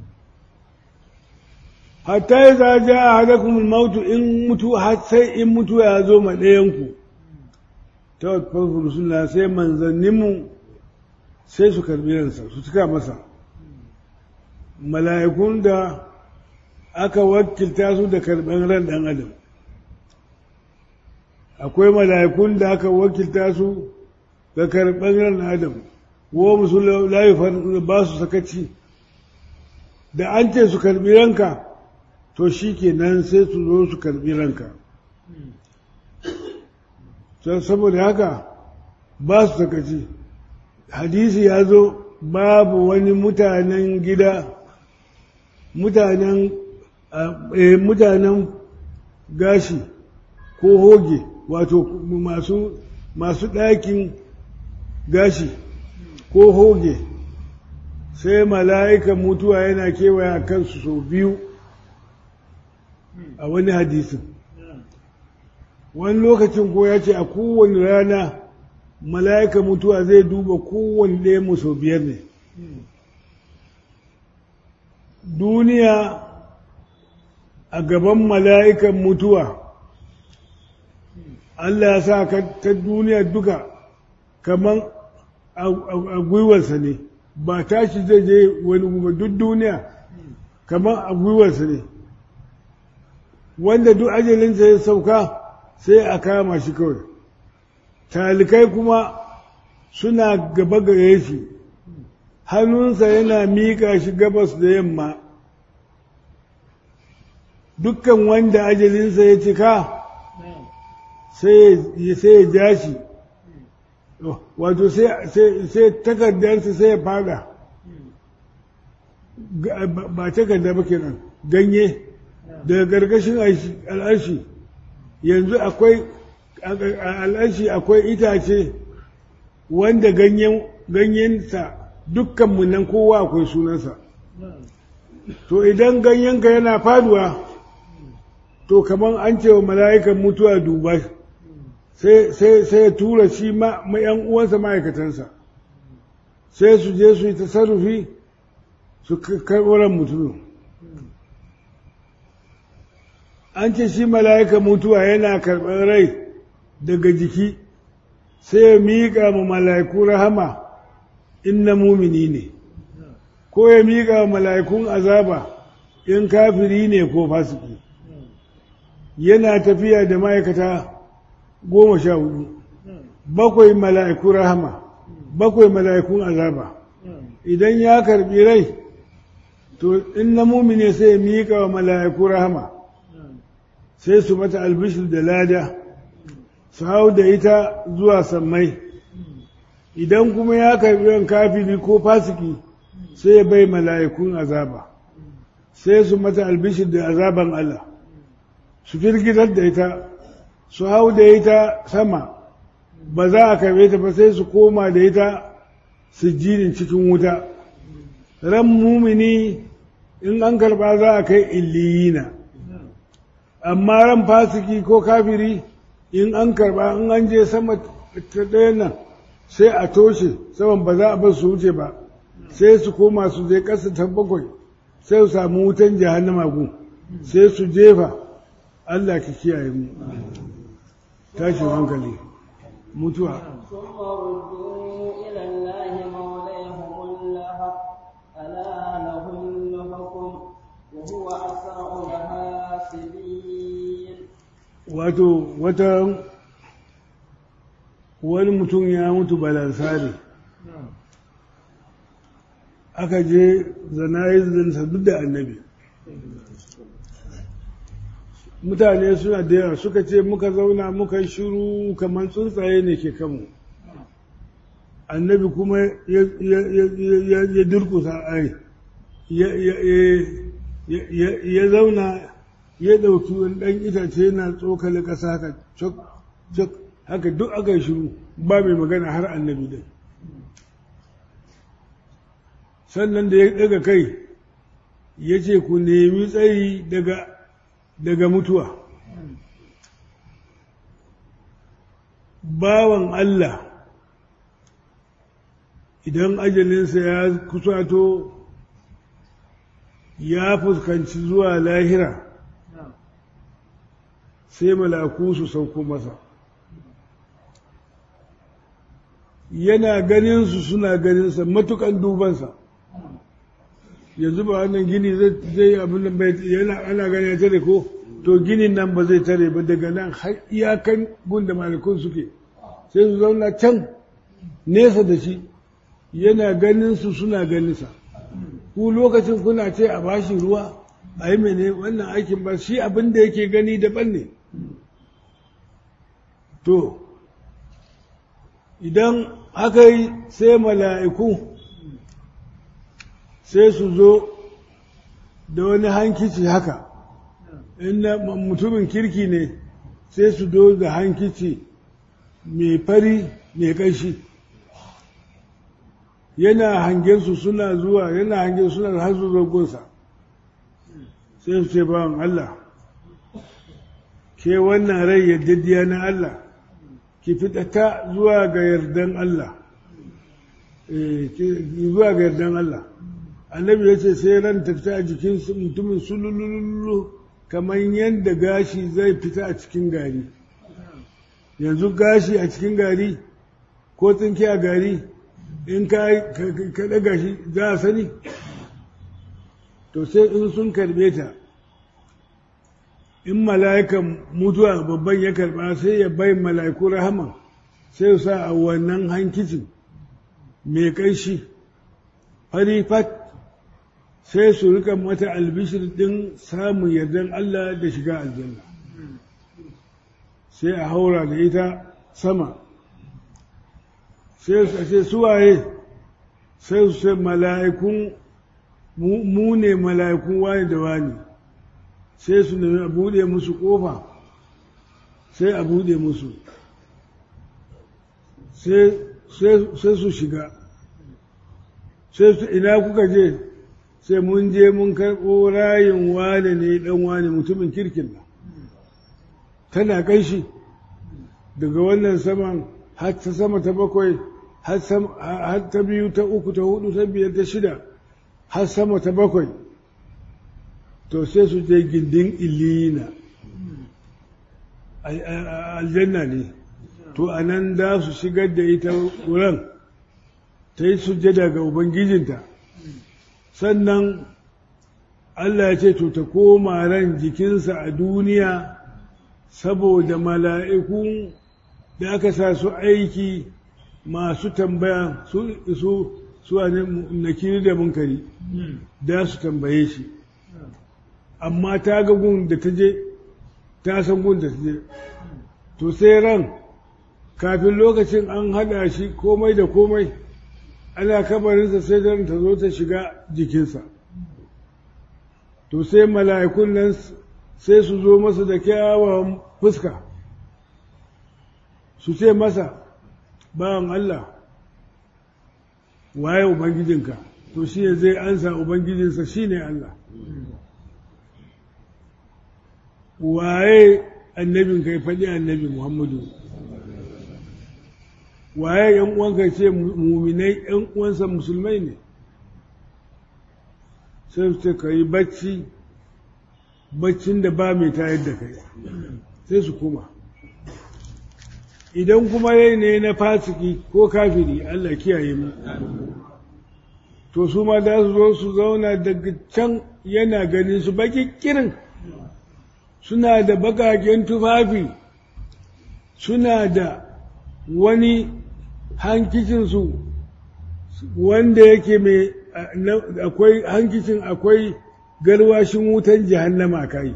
[SPEAKER 1] hatta ya za ja a hadakun mautu in mutu sai in mutu ya zo ma ɗayanku ta wadda suna sai manzanninmu sai su karbi ransa su cika masa mala'ikun da aka wakilta su da karɓar ran ɗan adam akwai mala'ikun da aka wakilta su ga karɓar ran adam wo musu layi ba su sakaci da an ce su karɓi ranka to shi ke nan sai su zo su karɓi ranka saboda haka ba su sakaci hadisi ya zo babu wani mutanen gida mutanen mutanen gashi ko hoge wato masu masu ɗakin gashi ko hoge sai mala'ikan mutuwa yana kewaya kansu sau biyu a wani hadisin wani lokacin ko ya ce a kowane rana mala'ika mutuwa zai duba kowane ɗaya mu sau biyar ne duniya a gaban mala'ikan mutuwa Allah ya sa ka ta duniya duka kamar a gwiwarsa ne ba tashi zai je wani guba duk duniya kamar a gwiwarsa ne wanda duk ajalinsa ya sauka sai a kama shi kawai talikai kuma suna gaba gare shi hannunsa yana miƙa shi gabas da yamma dukkan wanda ajalinsa ya cika sai ya ja shi wato sai takardarsa sai ya fada ba takarda ba kenan ganye daga gargashin al'arshi yanzu akwai al'arshi akwai itace wanda ganyensa dukkanmu nan kowa akwai sunansa to idan ganyenka yana faduwa to kamar an ce wa mala'ikan mutuwa duba sai ya tura shi ma ‘yan uwansa ma'aikatansa sai su je su yi tasarrufi su karɓar mutumin an ce shi mala'ikan mutuwa yana karɓar rai daga jiki sai ya miƙa ma mala'iku rahama in na mumini ne ko ya miƙa wa mala'ikun azaba in kafiri ne ko fasiki yana tafiya da ma'aikata goma sha hudu bakwai mala'ikun rahama bakwai mala'ikun azaba idan ya karbi rai to in na mumine sai ya miƙa wa mala'ikun rahama sai su mata albishir da lada su hau da ita zuwa sammai idan kuma ya karbi ran kafiri ko fasiki sai ya bai mala'ikun azaba sai su mata albishir da azaban Allah su firgitar da ita su hau da ita sama ba za a karbe ta ba sai su koma da ita su jirin cikin wuta ran mumini in an karba za a kai illiyina amma ran fasiki ko kafiri in an karba in an je sama ta ɗaya nan sai a toshe saman ba za a bar su wuce ba sai su koma su je ƙasa ta bakwai sai su samu wutan jahannama gu sai su jefa Allah ka kiyaye mu tashin hankali mutuwa
[SPEAKER 2] ثم ردوا إلى الله مولاهم الحق ألا له الحكم وهو أسرع الحاسبين
[SPEAKER 1] wato wata wani mutum ya mutu balansari aka je zanayizansa duk da annabi mutane suna da yawa suka ce muka zauna muka yi shiru kamar tsuntsaye ne ke kanmu annabi kuma ya durkusa ai ya zauna ya ɗauki wani ɗan itace yana tsokali ƙasa haka cok cok haka duk aka yi shiru ba mai magana har annabi dai sannan da ya ɗaga kai ya ce ku nemi tsayi daga daga mutuwa bawan Allah idan ajalinsa ya kusato ya fuskanci zuwa lahira sai malaku su sauko masa yana ganinsu suna ganinsa matukan dubansa yanzu ba wannan gini zai abin da bai yana ana gani ya tare ko to ginin nan ba zai tare ba daga nan har iyakan gunda malakun suke sai su zauna can nesa da shi yana ganin su suna ganinsa ku lokacin kuna ce a bashi ruwa a yi mene wannan aikin ba shi abin da yake gani daban ne to idan aka yi sai mala'iku sai su zo da wani hankici haka inda mutumin kirki ne sai su do da hankici mai fari mai ƙashi yana hangen su suna zuwa yana hangen suna har su zogonsa sai su ce bawan Allah ke wannan rai yaddadiya na Allah ki fitata zuwa ga yardan Allah zuwa ga yardan Allah annabi ya ce sai ran ta fita a jikin mutumin sulululu kamar yadda gashi zai fita a cikin gari yanzu gashi a cikin gari ko tsinke a gari in ka ɗaga shi za a sani to sai in sun karɓe ta in mala'ikan mutuwa babban ya karɓa sai ya bai mala'iku rahama sai su sa a wannan hankicin mai ƙanshi fari fat sai su rika mata albishir ɗin samun yardan Allah da shiga aljanna sai a haura da ita sama sai su ce suwaye sai su ce mala'ikun mu ne mala'ikun wani da wani sai su nemi a buɗe musu ƙofa sai a buɗe musu sai su shiga sai su ina kuka je sai mun je mun karɓo rayin wane ne ɗan wane mutumin kirkin nan tana ƙanshi daga wannan saman har ta sama ta bakwai har ta biyu ta uku ta hudu ta biyar ta shida har sama ta bakwai to sai su je gindin ilina aljanna ne to a nan za su shigar da ita wurin ta yi sujjada ga ubangijinta sannan Allah ya ce to ta koma ran jikinsa a duniya saboda mala'ikun da aka sa su aiki masu tambaya su su su nakiri da munkari da su tambaye shi amma ta ga gun da ta je ta san gun da ta je to sai ran kafin lokacin an haɗa shi komai da komai ana kabarinsa sai ran ta zo ta shiga jikinsa to sai mala'ikun nan sai su zo masa da kyawawan fuska su ce masa bawan Allah waye ubangijinka to shi ne zai ansa ubangijinsa shi ne Allah waye annabin kai faɗi annabi Muhammadu waye ‘yan uwanka ce muminai ‘yan uwansa musulmai ne sai su ce ka yi bacci baccin da ba mai tayar da kai sai su kuma idan kuma rai ne na fasiki ko kafiri Allah kiyaye mu to su ma za su zo su zauna daga can yana ganin su baki kirin suna da bakaken tufafi suna da wani hankicinsu wanda yake mai akwai hankicin akwai garwashin wutan jahannama kai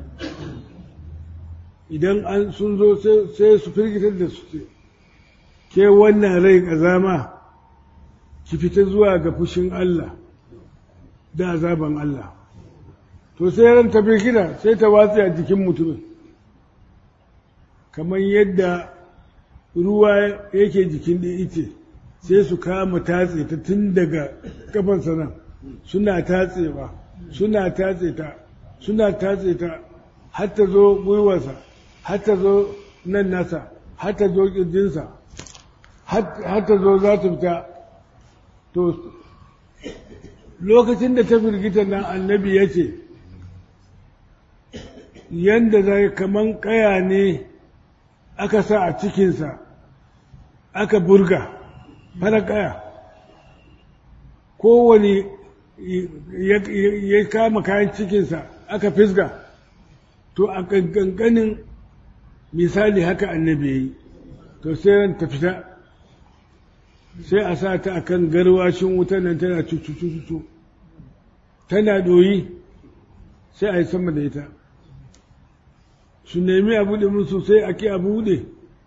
[SPEAKER 1] idan an sun zo sai su firgitar da su ce ke wannan rai ƙazama ki fita zuwa ga fushin Allah da azaban Allah to sai ran ta firgita sai ta watsa a jikin mutumin kamar yadda ruwa yake jikin da ice sai su kama tatse ta tun daga kafansa nan suna tatsewa suna tatse ta suna tatse ta har ta zo gwiwarsa har ta zo nan nasa har ta zo ƙirjinsa har ta zo za ta fita to lokacin da ta firgita nan annabi ya ce yadda zai kaman ƙaya ne aka sa a cikinsa aka burga fara ƙaya kowane ya kama kayan cikinsa aka fisga to a ƙanƙanin misali haka annabi ya yi to sai ran ta fita sai a sa ta akan garwashin wutan nan tana cucu tana doyi sai a yi sama da ita su nemi a buɗe musu sai a ki a buɗe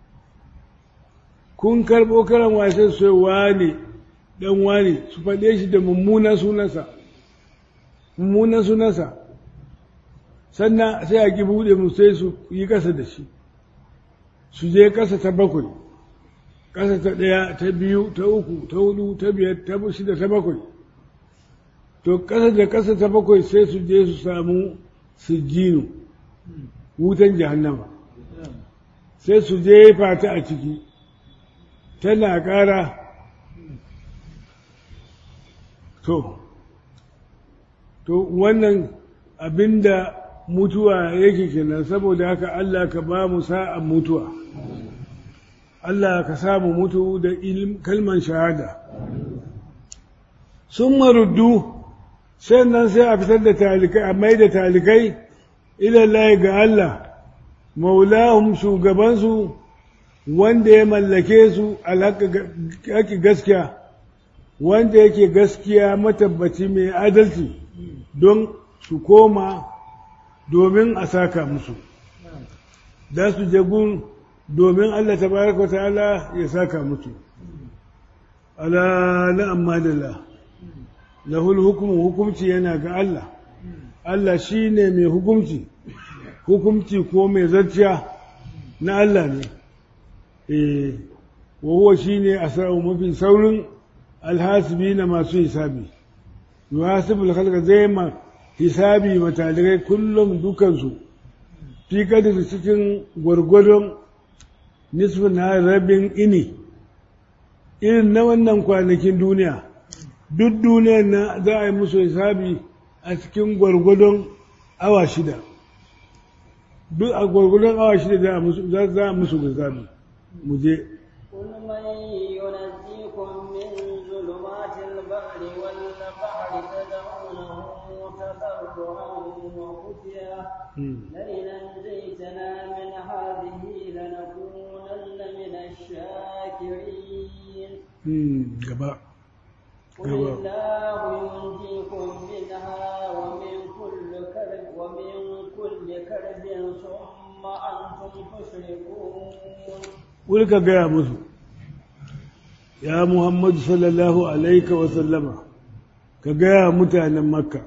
[SPEAKER 1] kun karɓo karan wasan sai wane ɗan wane su faɗe shi da mummunan sunansa mummunan sunansa sannan sai a ki buɗe musu sai su yi ƙasa da shi su je ƙasa ta bakwai ƙasa ta ɗaya ta biyu ta uku ta hudu ta biyar ta shida ta bakwai to ƙasa da ƙasa ta bakwai sai su je su samu sijjinu wutan jahannama sai su jefa ta a ciki tana ƙara to to wannan abinda mutuwa yake kenan saboda haka Allah ka ba mu sa'an mutuwa Allah ka samu mutu da kalman shahada sun maruddu sannan sai a fitar da talikai a mai da talikai ilallahi ga Allah maulahum shugabansu wanda ya mallake su alhaƙi gaskiya wanda yake gaskiya matabbaci mai adalci don su koma domin a saka musu da su jagun domin Allah tabaraka ta'ala ya saka musu ala na amma da la lahul hukumu hukumci yana ga Allah Allah shi ne mai hukumci hukumci ko mai zarciya na Allah ne eh wahuwa shi ne a sa'o mafi saurin alhasibi na masu hisabi yuhasibul khalqa zai ma hisabi matalirai kullum dukansu fi kadir cikin gwargwadon nisfin na rabin ini irin na wannan kwanakin duniya duk duniyar na za a yi musu hisabi a cikin gwargwadon awa shida duk a gwargwadon awa shida za a musu hisabi mu je
[SPEAKER 2] قل من ينجيكم من ظلمات البحر والبحر تدعونه
[SPEAKER 1] gaba
[SPEAKER 2] قل الله ينجيكم منها ومن كل كرب ومن كل كرب ثم أنتم تشركون
[SPEAKER 1] قل كجاء musu ya Muhammadu sallallahu alaika wa sallama ka gaya mutanen makka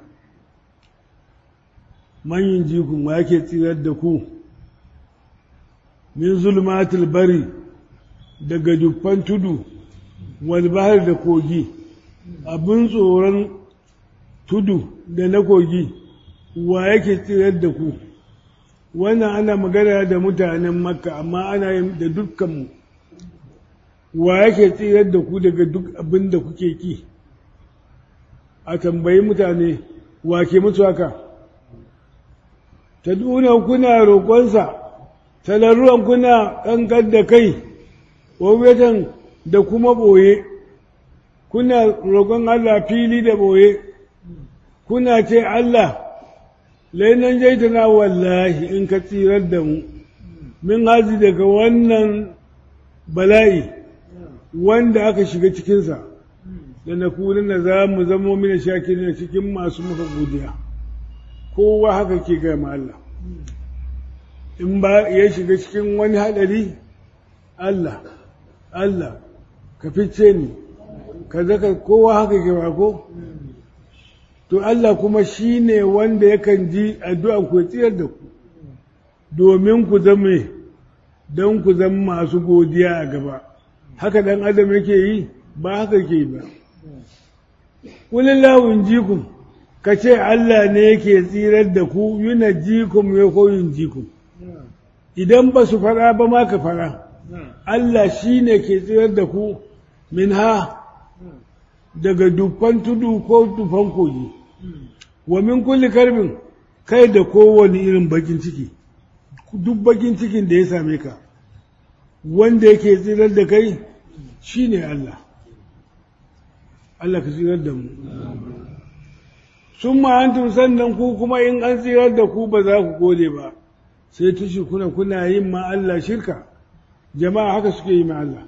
[SPEAKER 1] manyan jikun wa yake tsirar da ku min zulmatul bari daga dukkan tudu wal bahar da kogi abin tsoron tudu da na kogi wa yake tsirar da ku wannan ana magana da mutanen makka amma ana yin da dukkanmu wa yake tsirar da ku daga duk abin da kuke ki a tambayi mutane wa ke mutu haka ta duna kuna roƙonsa talarruwan kuna ƙanƙar da kai wawatan da kuma ɓoye kuna roƙon Allah fili da ɓoye kuna ce Allah lainan jaitana wallahi in ka tsirar da mu min hazi daga wannan bala'i wanda aka shiga cikinsa da na na za mu zamo mina shakirin cikin masu maka godiya kowa haka ke gama Allah in ba ya shiga cikin wani haɗari Allah Allah ka fice ni ka zaka kowa haka ke ba ko to Allah kuma shi ne wanda yakan ji addu'an ku tsiyar da ku domin ku zame don ku zama masu godiya a gaba haka ɗan adam yake yi ba haka ke yi ba kulillahun jikum ka ce Allah ne yake tsirar da ku yuna jikum ya koyin jikum idan ba su fara ba ma ka fara Allah shi ne ke tsirar da ku min ha daga dufan tudu ko dufan kogi wa min kulli karbin kai da kowane irin bakin ciki duk bakin cikin da ya same ka wanda yake tsirar da kai shi ne Allah Allah ka tsirar da mu sun ma'antun sannan ku kuma in an tsirar da ku ba za ku gode ba sai tushi kuna kuna yin ma Allah shirka jama'a haka suke yi ma Allah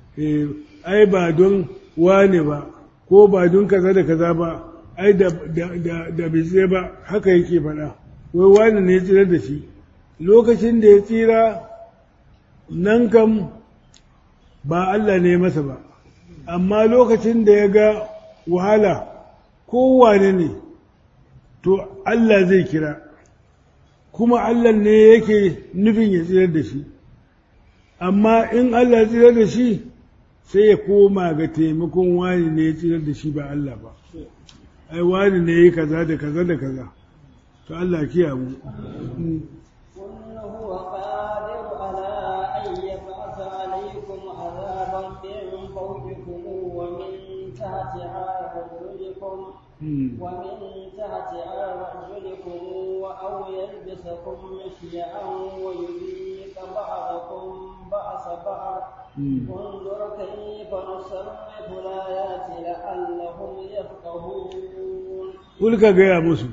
[SPEAKER 1] ai ba don wane ba ko ba don kaza da kaza ba ai da da bai ba haka yake faɗa wai wane ne ya tsirar da shi lokacin da ya tsira nan kam ba Allah ne masa ba amma lokacin da ya ga wahala kowane ne to Allah zai kira kuma Allah ne yake nufin ya tsirar da shi amma in Allah ya tsirar da shi sai ya koma ga taimakon wani ne ya tsirar da shi ba Allah ba ai wani ne ya kaza da kaza da kaza to Allah kiya mu
[SPEAKER 2] قل هو قادر على أن يبعث عليكم عذابا من فوقكم ومن تحت أرجلكم ومن تحت أرجلكم أو يلبسكم شيعا ويذيق بعضكم بأس بعض انظر كيف نصرف الآيات لعلهم يفقهون
[SPEAKER 1] قل كجاء مسلم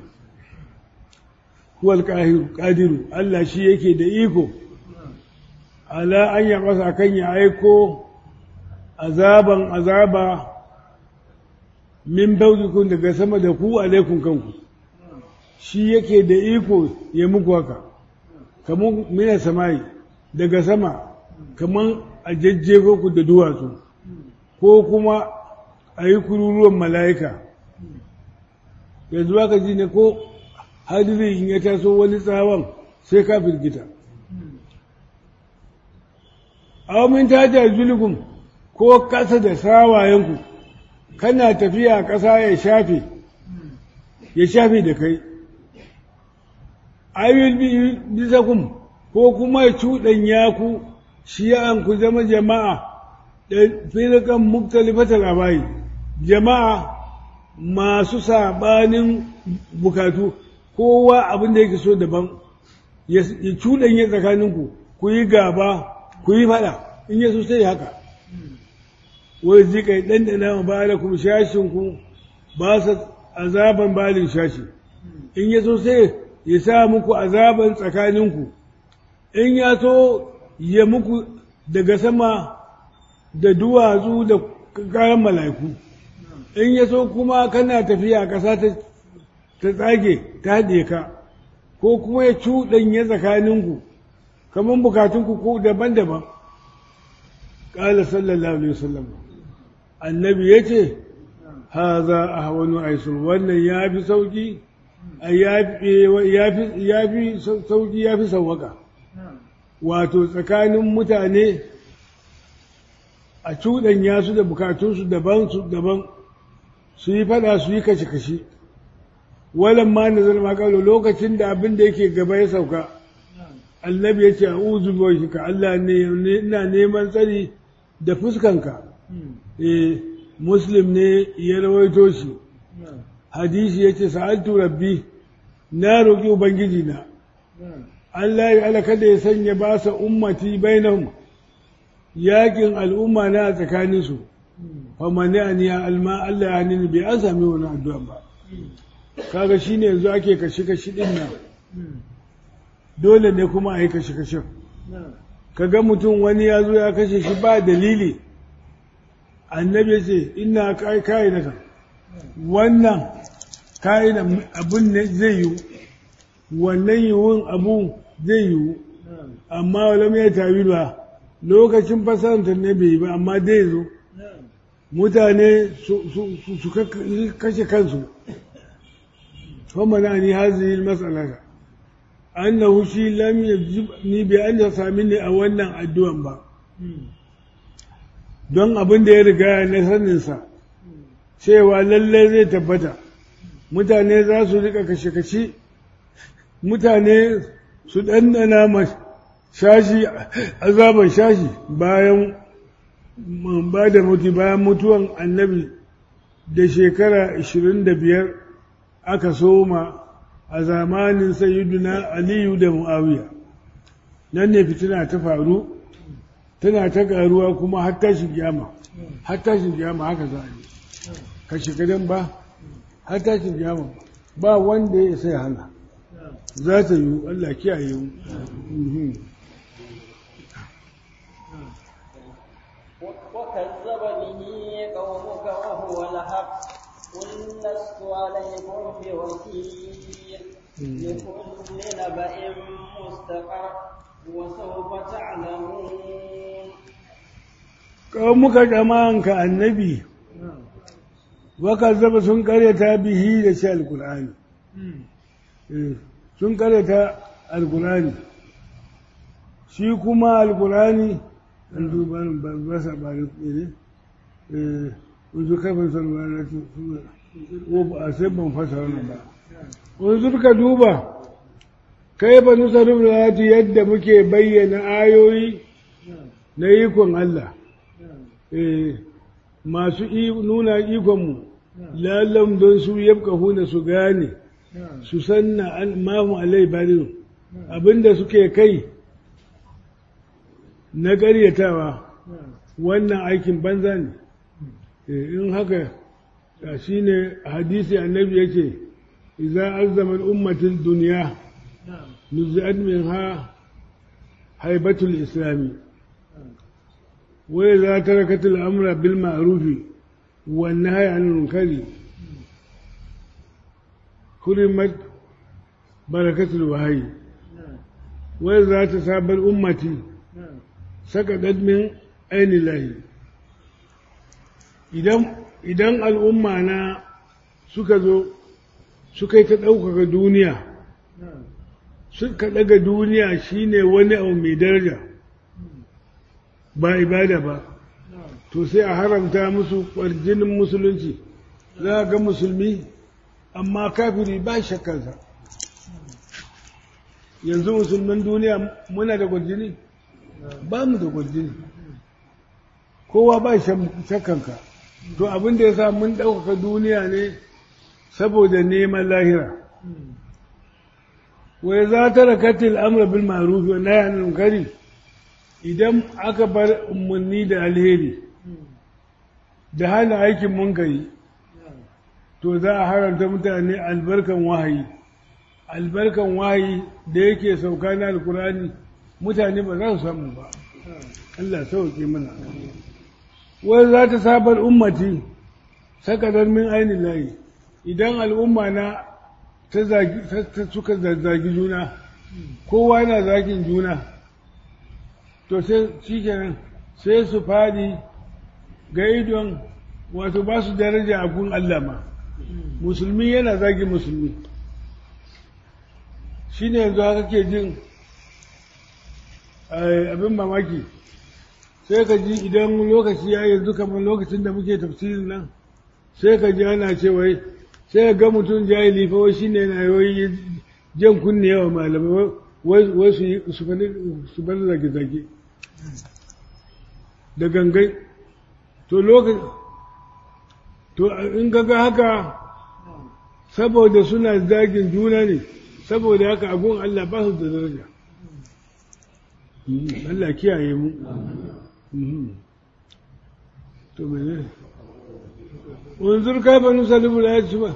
[SPEAKER 1] huwal ƙadiru Allah shi yake da iko ala an ya masa kan ya aiko azaban azaba min baukikun daga sama da ku alaikun kanku shi yake da iko ya muku haka kamar mina samayi daga sama kamar a jajjego ku da duwatsu ko kuma a yi kururuwan mala'ika yanzu aka ji ne ko hadiri in ya taso wani tsawon sai ka firgita awamin tajar zulgun ko kasa da sawayenku kana tafiya ƙasa ya shafe ya shafe da kai ayyul bisakum ko kuma ya cuɗanya ku shiya'an ku zama jama'a da firkan muktalifatar abayi jama'a masu saɓanin bukatu kowa abin da yake so daban ya cuɗanye tsakaninku ku yi gaba ku yi faɗa in ya so sai haka wai zika yi ɗanɗana ma ba da kuma shashinku ba su azaban balin shashi in ya so sai ya sa muku azaban tsakaninku in ya so ya muku daga sama da duwatsu da kayan mala'iku in ya so kuma kana tafiya ƙasa ta tsage ta haɗe ka ko kuma ya cuɗanya tsakaninku kamar bukatunku ko daban-daban ƙala sallallahu alaihi wasallam annabi ya ce ha za a hawanu aisur wannan ya fi sauƙi ya fi sauƙi ya fi sauwaka wato tsakanin mutane a cuɗanya su da bukatunsu daban su daban su yi fada su yi kashe-kashe walan ma na zama kawo lokacin da abin da yake gaba ya sauka annabi ya ce a uzu bai ka Allah ne ina neman tsari da fuskanka eh muslim ne ya rawaito shi hadisi ya ce sa'altu rabbi na roƙi ubangiji na Allah ya ala kada ya sanya ba sa ummati bainahum yakin al'umma na a tsakaninsu famani aniya alma Allah ya hannun bai an sami wani addu'a ba kaga shi ne yanzu ake kashe-kashe ɗin nan dole ne kuma a yi kashe-kashen kaga mutum wani ya zo ya kashe shi ba dalili annabi ce ina kayi na kan wannan kayi na abun ne zai yiwu wannan yiwun abu zai yiwu amma wala ya tawi ba lokacin fasarantar ne bai yi ba amma dai zo mutane su kashe kansu kuma na ni hazi matsalaka annahu shi lam yajib ni bi an sami ne a wannan addu'an ba don abin da ya riga na saninsa cewa lallai zai tabbata mutane za su rika kashe-kashe mutane su ɗanɗana ma shashi azaban shashi bayan ba da mutu bayan mutuwan annabi da shekara 25 aka soma a zamanin sayyiduna aliyu da mu'awiya nan ne fitina ta faru tana ta karuwa kuma har tashin kiyama har tashin kiyama haka za a yi kashe gadon ba har tashin kiyama ba wanda ya sai hana za ta yi Allah kiyaye mu
[SPEAKER 2] وكذب به قومك وهو الحق قل لست عليكم بوكيل لكل نبأ مستقر وسوف تعلمون
[SPEAKER 1] قومك جماعك النبي وكذب sun karyata bihi da shi alkur'ani sun karyata alkur'ani shi kuma alkur'ani an duba ba sa ba da tsere wanzu kafin salwara ko ba a sai ban fasa wannan ba wanzu ka duba kai ba nusa rubuta yadda muke bayyana ayoyi na ikon Allah masu nuna ikonmu lallam don su yabka huna su gane su sanna mahu alai bariru abinda suke kai na ƙaryatawa wannan aikin banza ne in haka shi ne hadisi annabi ya ce iza azzama ummatin duniya nuzi'at min ha haibatul islami wai za ta rakatul amra bil ma'rufi wan nahyi anil munkari hurimat barakatul wahyi wai za ta sabar ummati sakadat min aini lahi idan al'umma na suka zo suka yi ta ɗaukaka duniya suka ɗaga duniya shine wani abu mai daraja ba ibada ba to sai a haramta musu ƙwarjinin musulunci za ga musulmi amma kafiri ba shakkansa yanzu musulman duniya muna da ƙwarjini ba mu da ƙwarjini kowa ba shakkanka to abin da ya sa mun ɗaukaka duniya ne saboda neman lahira wai za ta rakatil amra bil ma'ruf wa nahy anil munkari idan aka bar umarni da alheri da hana aikin munkari to za a haramta mutane albarkan wahayi albarkan wahayi da yake sauka na alkurani mutane ba za su samu ba Allah sauke mana wai za ta sabar ummati sakadar min ainihin layi idan al'umma na ta zagi ta suka zagi juna kowa yana zagin juna to sai shi kenan sai su fadi ga idon wato ba su daraja a gun Allah ma musulmi yana zagin musulmi shi ne yanzu haka ke jin abin mamaki sai ka ji idan lokaci ya yanzu kamar lokacin da muke tafsirin nan sai ka ji ana cewa sai ga mutum jahili fa wai shine yana yoyi jan kunne yawa malamai wai su yi su bar zage-zage da gangai to lokaci to in ga haka saboda suna zagin juna ne saboda haka agun Allah ba su da daraja Allah kiyaye mu to mene unzur kaifa nusalibu al-ayati ba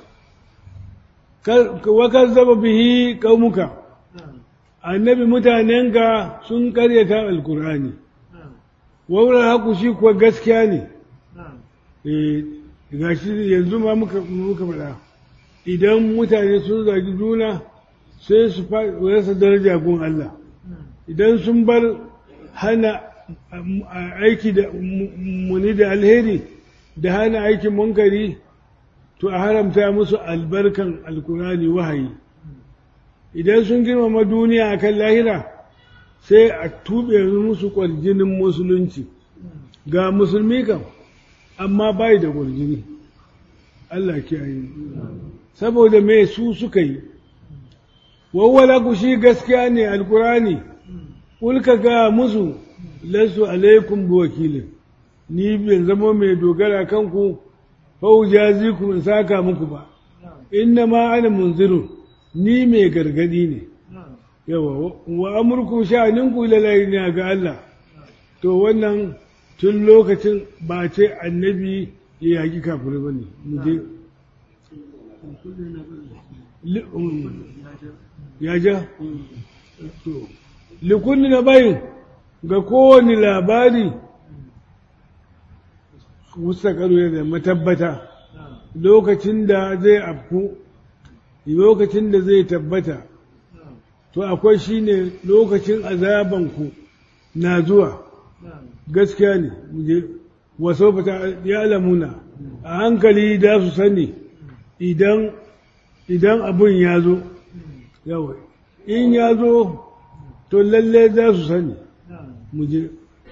[SPEAKER 1] wa kazzaba bihi qaumuka annabi mutanenka sun karyata alqur'ani wa wala haku shi kuwa gaskiya ne eh gashi yanzu ma muka muka faɗa idan mutane sun zagi juna sai su rasa daraja gun Allah idan sun bar hana aiki da muni da alheri da hana aikin munkari to a haramta musu albarkan alkurani wahayi idan sun girmama duniya akan lahira sai a tube musu kwarjinin musulunci ga musulmi kam amma bai da kwarjini Allah kiyaye saboda me su suka yi wawwala ku shi gaskiya ne alkurani ulka ga musu lasu alaikum bi wakilin ni ban zama mai dogara kanku fau jazikum in saka muku ba inna ma ana munziru ni mai gargadi ne yawa wa amurku sha'aninku lalai ne ga Allah to wannan tun lokacin ba ce annabi ya yaki kafirai ba ne mu je ya ja to likulli na bayin ga kowane labari mustaqaru da matabbata lokacin da zai afku lokacin da zai tabbata to akwai shine lokacin azabanku na zuwa gaskiya ne waso fata ya alamuna a hankali da su sani idan idan abun ya zo yawai in ya zo to lalle za su sani mu je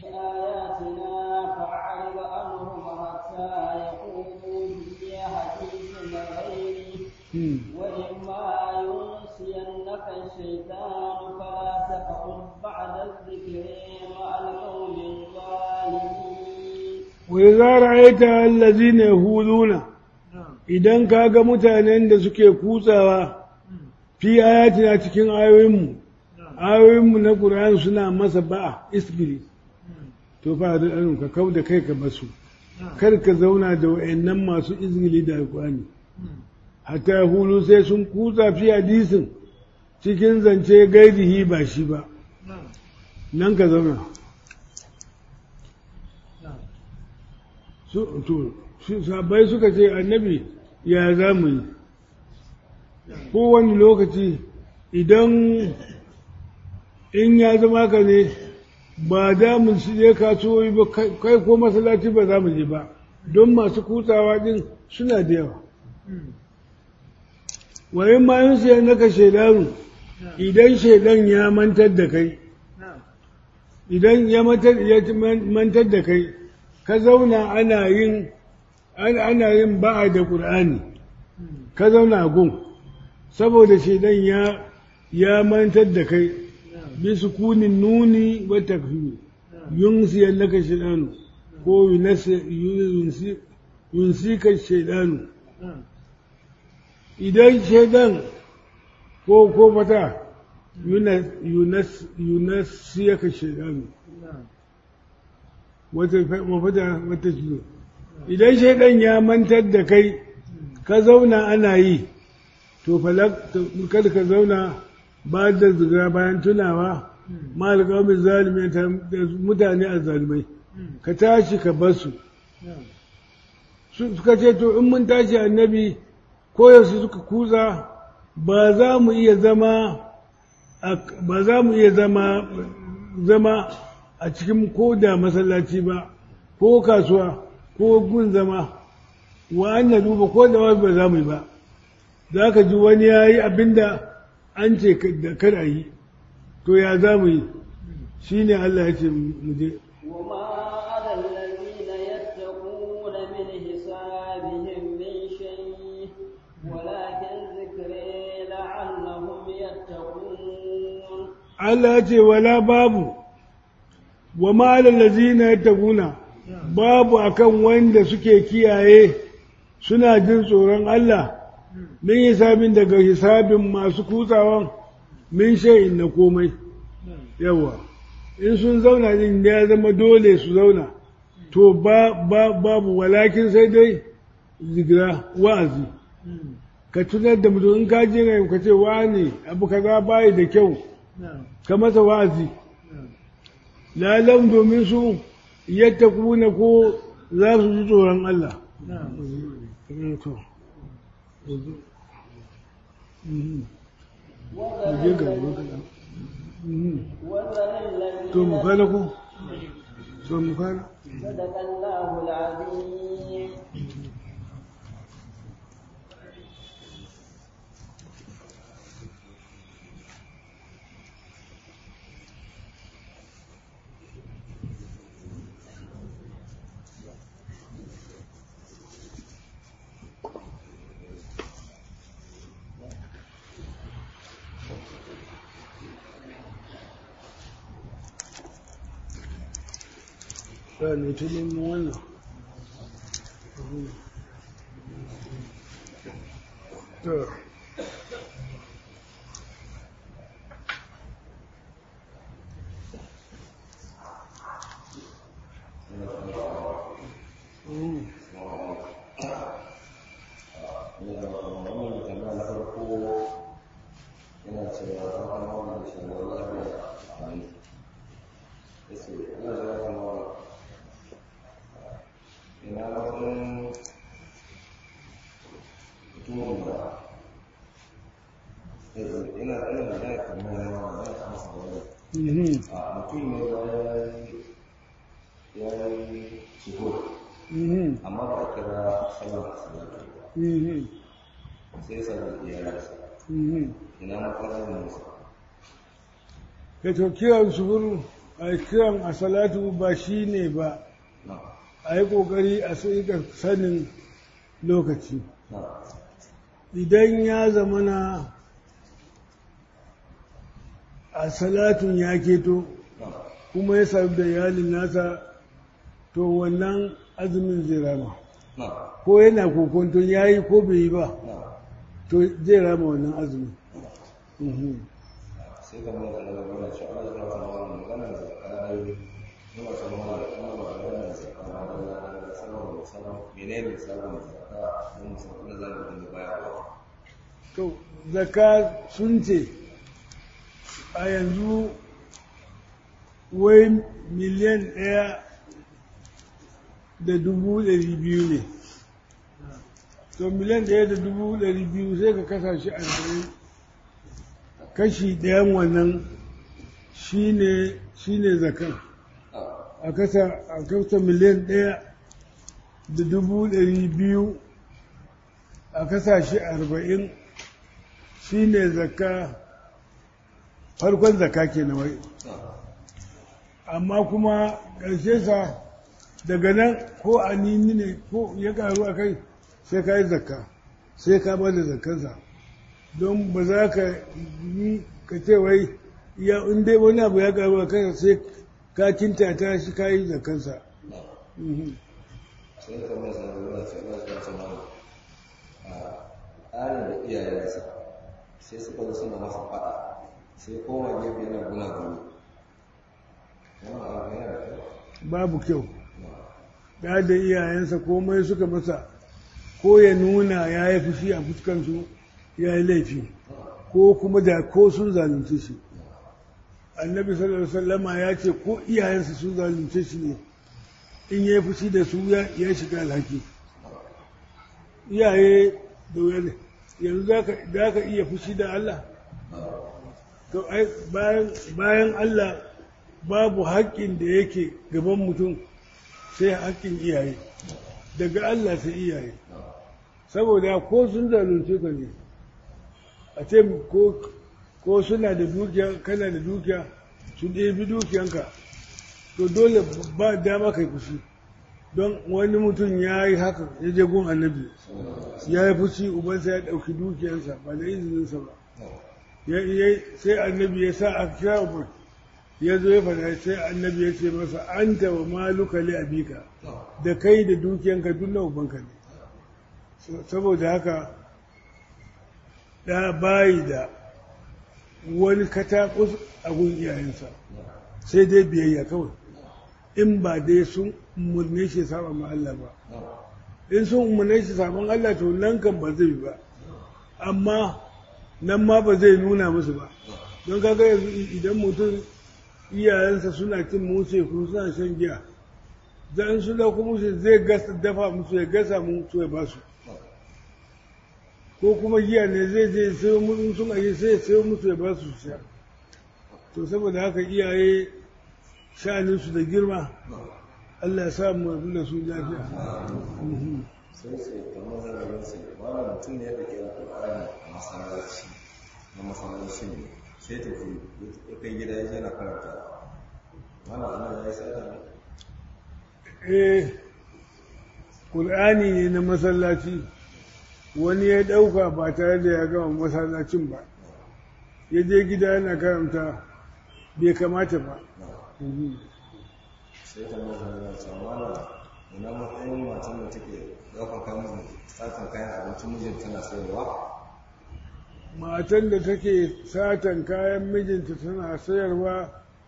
[SPEAKER 2] وإما ينسينك الشيطان فلا تقعد بعد الذكر مع القوم الظالمين
[SPEAKER 1] وإذا رأيت الذين يهودون idan ka ga mutanen da suke kutsawa fi ayatina cikin ayoyinmu ayoyinmu na ƙur'ani suna masa ba'a isbiri to fa da ɗanin ka kau da kai ka basu kar ka zauna da wa'annan masu izgili da alƙur'ani hatta hulu sai sun kutsa fi hadisin cikin zance gairihi ba shi ba nan ka zauna sabai suka ce annabi ya za mu yi kowane lokaci idan in ya zama ka ne ba da mu je kasuwoyi ba kai ko masallaci ba za mu je ba don masu kutsawa din suna da yawa wayin ma yin siyan naka shaidanu idan shaidan ya mantar da kai idan ya mantar da kai ka zauna ana yin ana yin ba'a da ƙur'ani ka zauna gun saboda shaidan ya ya mantar da kai bi sukunin nuni wa takfiri yunsiyan naka shaidanu ko yunsika shaidanu idan shaidan ko ko fata yunasiyaka shaidanu wata mafata wata jiyo idan shaidan ya mantar da kai ka zauna ana yi to kada ka zauna ba da zigira bayan tunawa ma alƙawamin zalimai mutane a zalimai ka tashi ka basu suka ce to in mun tashi annabi koyaushe suka kuza ba za mu iya zama ba za mu iya zama zama a cikin ko da masallaci ba ko kasuwa ko gun zama wa an na duba ko da wasu ba za mu yi ba za ka ji wani ya yi abinda an ce da kar a yi to ya za mu yi shi ne Allah ya ce mu je
[SPEAKER 2] وما على الذين يتقون من حسابهم من شيء ولكن ذكري لعلهم يتقون
[SPEAKER 1] Allah ya ce wala babu wa ma'alar lazina ya taguna babu akan wanda suke kiyaye suna jin tsoron Allah min hisabin daga hisabin masu kutsawan min shay'in na komai yawa in sun zauna din ya zama dole su zauna to ba, ba babu walakin sai dai zigira wa'azi ka tunar da mutum in ka je ka ce wani abu kaza bayi da kyau ka masa wa'azi lalam domin su yadda kuna ko za su ji tsoron Allah to mu kana ko to mu kana
[SPEAKER 2] صدق الله العظيم
[SPEAKER 1] ne ta nemo wannan to
[SPEAKER 3] mutum ne ya yi shigo amma ba a kira sallar salatu sai sallar iyalinsa ina matsalar musa
[SPEAKER 1] ya to kiran suhur a kiran a salatu ba shi ne ba a yi ƙoƙari a sai sanin lokaci idan ya zamana a salatun ya keto kuma ya sami da iyalin nasa to wannan azumin zai rama ko yana kokonton ya yi ko bai yi ba to zai rama wannan azumin
[SPEAKER 3] sai ga mai da gaba da shi Allah ya fara wannan magana da zakari muna son mana da kuma magana da zakari da sallallahu alaihi wasallam menene sallallahu alaihi wasallam mun san kuma zan da bayarwa
[SPEAKER 1] to zaka sun ce a yanzu wai miliyan ɗaya da dubu ɗari biyu ne to miliyan ɗaya da dubu ɗari biyu sai ka kasa shi arba'in kashi ɗayan wannan shine shine zakan a kasa a kasa miliyan ɗaya da dubu ɗari biyu a kasa shi arba'in shine zakka farkon zakka ke na wai amma kuma ƙarshe sa daga nan ko a nini ne ko ya karu a kai sai ka yi zakka sai ka ba da zakkansa don ba za ka yi ka ce wai ya in dai wani abu ya karu a kai sai ka kinta ta shi ka yi zakkansa
[SPEAKER 3] sai ka mai sanar da ce Allah ya san mana a tsarin da iyayensa sai suka zo suna masa faɗa sai kowa gefe yana guna gumi wannan abu yana da kyau
[SPEAKER 1] babu kyau ya da iyayensa komai suka masa ko ya nuna ya yi fushi a fuskansu ya yi laifi ko kuma da ko sun zalunce shi annabi sallallahu alaihi wasallama ya ce ko iyayensa sun zalunce shi ne in ya fushi da su ya ya shiga alhaki iyaye da wuya ne yanzu za ka za ka iya fushi da Allah to ai bayan bayan Allah babu haƙƙin da yake gaban mutum sai haƙƙin iyaye daga Allah sai iyaye saboda ko sun zalunce ka ne a ce ko ko suna da dukiya kana da dukiya su ɗebi dukiyanka to dole ba dama kai fushi don wani mutum ya yi haka ya je gun annabi ya yi fushi ubansa ya ɗauki dukiyansa ba da izininsa ba ya ya sai annabi ya sa a kira uban ya zo ya faɗa sai annabi ya ce masa anta wa maluka li abika da kai da dukiyanka duk na ubanka ne saboda haka da bayi da wani katakus a gun iyayensa sai dai biyayya kawai in ba dai sun umarne shi saba ma Allah ba in sun umarne shi saban Allah to nan kan ba zai ba amma nan ma ba zai nuna musu ba don kaga yanzu idan mutum iyayensa suna cin musu ko suna shan giya da in sun dauko musu zai gasa dafa musu ya gasa musu ya basu ko kuma giya ne zai je sayo musu sun aje sai ya sayo musu ya basu su sha to saboda haka iyaye sha'aninsu da girma Allah ya sa mu rabu da su lafiya
[SPEAKER 3] sai ce kamar zarafin sai wani mutum ne da ke alƙur'ani a masallaci na masallaci ne sai tafi ya kai gida ya je na karanta wani ana ya yi sata ne
[SPEAKER 1] eh Qur'ani ne na masallaci wani ya ɗauka ba tare da ya gama masallacin ba ya je gida yana karanta bai kamata ba
[SPEAKER 3] sai ta mai zarafin sai wani ina matsayin matan da take ɗaukar kayan satan kayan abincin mijin tana sayarwa
[SPEAKER 1] matan da take satan kayan mijinta tana sayarwa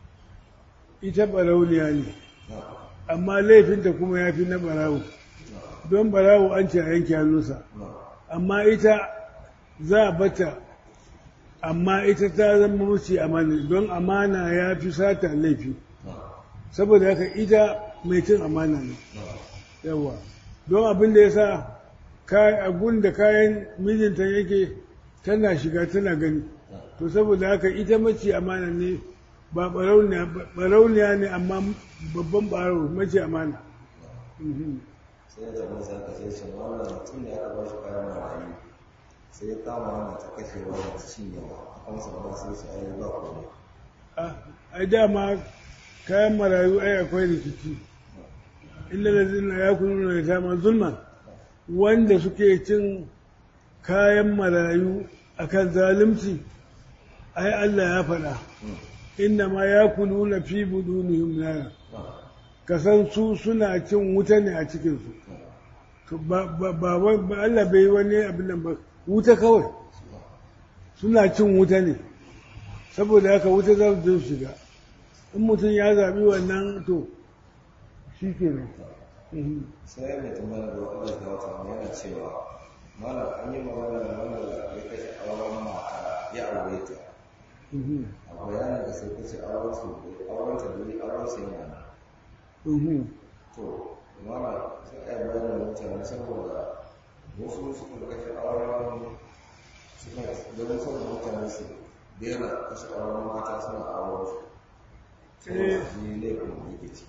[SPEAKER 1] ita barauniya ne amma laifinta kuma ya fi na barawo don barawo an ce a yanke hannunsa amma ita za a bata amma ita ta zama mace amana don amana ya fi sata laifi saboda haka ita mai cin amana ne yawa don abin da ya sa abun da kayan mijinta yake tana shiga tana gani to saboda haka ita mace amana ne ba barauniya ne amma babban baro mace amana
[SPEAKER 3] sai ya zama sai ka sai shi wannan mutum ne aka bashi kayan marayu sai ya kama yana ta kashewa da cinyewa a kan sa ba sai su ayi ba komai
[SPEAKER 1] ai dama kayan marayu ai akwai rikici illa da zina ya kunu da dama zulman wanda suke cin kayan marayu akan zalunci ai Allah ya faɗa inna ma ya kunu na fi budunihim nara kasan su suna cin wuta ne a cikinsu to ba Allah bai wani abin nan ba wuta kawai suna cin wuta ne saboda haka wuta za su shiga in mutum ya zaɓi wannan to shi ke nan
[SPEAKER 3] sai mai tambaya da wata da wata mai yana cewa malam an yi magana da wanda ya kashe auren mata ya aure ta a bayanin da sai kace auren su auren ta da auren su yana nan to malam sai a yi bayanin da mutane saboda wasu suka kashe auren suka ganin saboda mutane su daina kashe auren mata suna auren su saboda shi laifin da yake ciki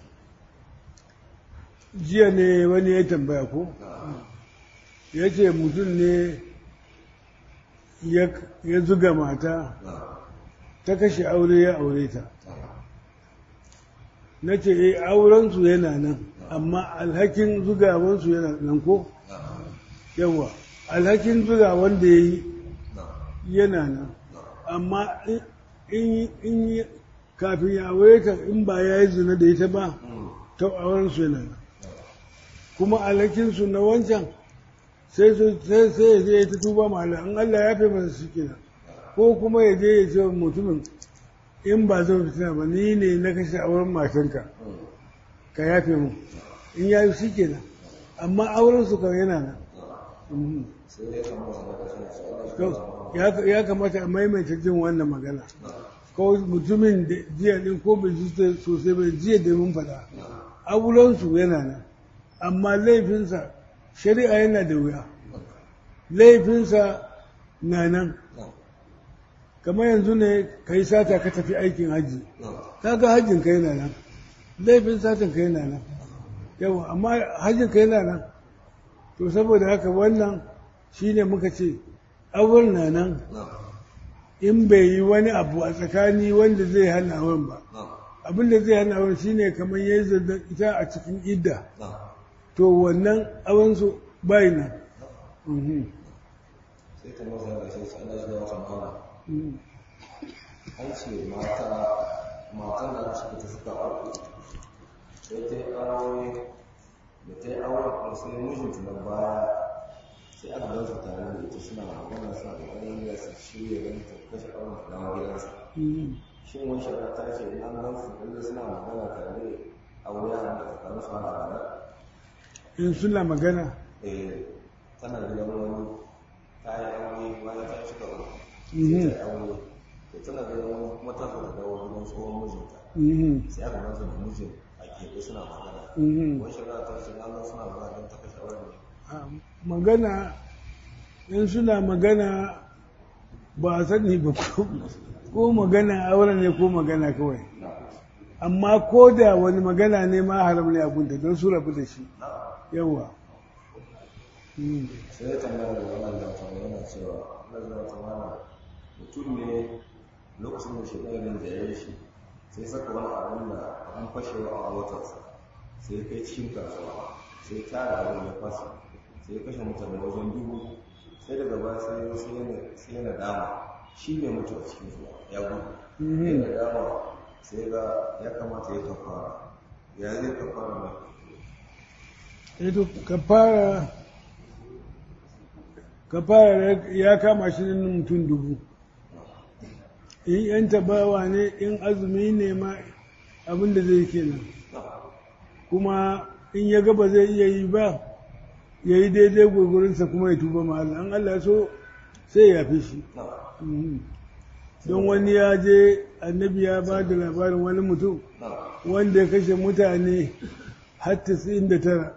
[SPEAKER 1] jiya ne wani ya tambaya ko ya ce mutum ne ya zuga mata ta kashe aure ya aure ta na ce e aurensu yana nan amma alhakin zugawansu yana nan ko yawa alhakin zuga wanda ya yi yana nan amma in kafin ya aure ta in ba ya yi zina da ita ba ta aurensu yana nan kuma alhakinsu na wancan sai sai ya je ya ta tuba mala in Allah ya fi masa shi kenan ko kuma ya je ya ce mutumin in ba zan fitina ba ni ne na kashe auren matanka ka yafe mu in ya yi shi kenan amma auren su kan yana nan ya kamata a maimaita jin wannan magana ko mutumin jiya din ko bai ji sosai bai jiya da mun faɗa aurensu yana nan amma laifinsa shari'a yana da wuya laifinsa na nan kamar yanzu ne ka yi sata ka tafi aikin hajji kaga hajjin ka yana nan laifin satin ka yana nan yawa amma hajjin ka yana nan to saboda haka wannan shine muka ce auren na nan in bai yi wani abu a tsakani wanda zai hana auren ba abin da zai hana auren shine kamar yayi zaddan ita a cikin idda to wannan auren su bai nan Mhm.
[SPEAKER 3] sai ta maza da shi sai Allah ya wata mala
[SPEAKER 1] Mhm.
[SPEAKER 3] an ce mata matan da suka ta suka aure sai ta yi aure da ta yi aure kuma sai mijinta na baya sai aka gan su tare da ita suna magana suna kokarin da su shirya ganin ta kashe auren ta dawo gidansa
[SPEAKER 1] Mhm.
[SPEAKER 3] shin wani shari'a ta ce in an gan su lalle suna magana tare aure a da tsakanin su ana rana
[SPEAKER 1] in suna magana
[SPEAKER 3] eh tana gidan wani ta yi aure bayan ta shiga uku
[SPEAKER 1] Mhm.
[SPEAKER 3] sai ta yi aure da tana gidan wani kuma ta fara dawo gidan tsohon mijinta
[SPEAKER 1] Mhm.
[SPEAKER 3] sai aka gansu da mijin a keɓe suna magana
[SPEAKER 1] Mhm.
[SPEAKER 3] wani shari'a ta ce an gan suna magana don ta kashe auren ne
[SPEAKER 1] Ah, magana in suna magana ba a sani ba ko ko magana auren ne ko magana kawai amma ko da wani magana ne ma haram ne a gunta don su rabu da shi yawa Mm.
[SPEAKER 3] sai ya tambaya da wannan da ta yana cewa Allah ya ta mana mutum ne lokacin da shi ɗaya da ya yi shi sai saka wani abin da an fashewa a motarsa sai kai cikin kasuwa sai tara abin ya fasa sai kashe mutane wajen dubu sai daga baya sai ya sai yana sai yana dama shi ne mutu a cikin su ya gudu
[SPEAKER 1] Mhm.
[SPEAKER 3] yana dama sai ga ya kamata ya kafara ya zai kafara ne
[SPEAKER 1] Eto kafara kafara ya kama shi nan mutum dubu in yan tabawa ne in azumi ne ma abin da zai kenan kuma in ya gaba zai iya yi ba ya yi daidai gwagwarinsa kuma ya tuba ma Allah an Allah so sai ya fi shi Mhm. don wani ya je annabi ya ba da labarin wani mutum wanda ya kashe mutane har 99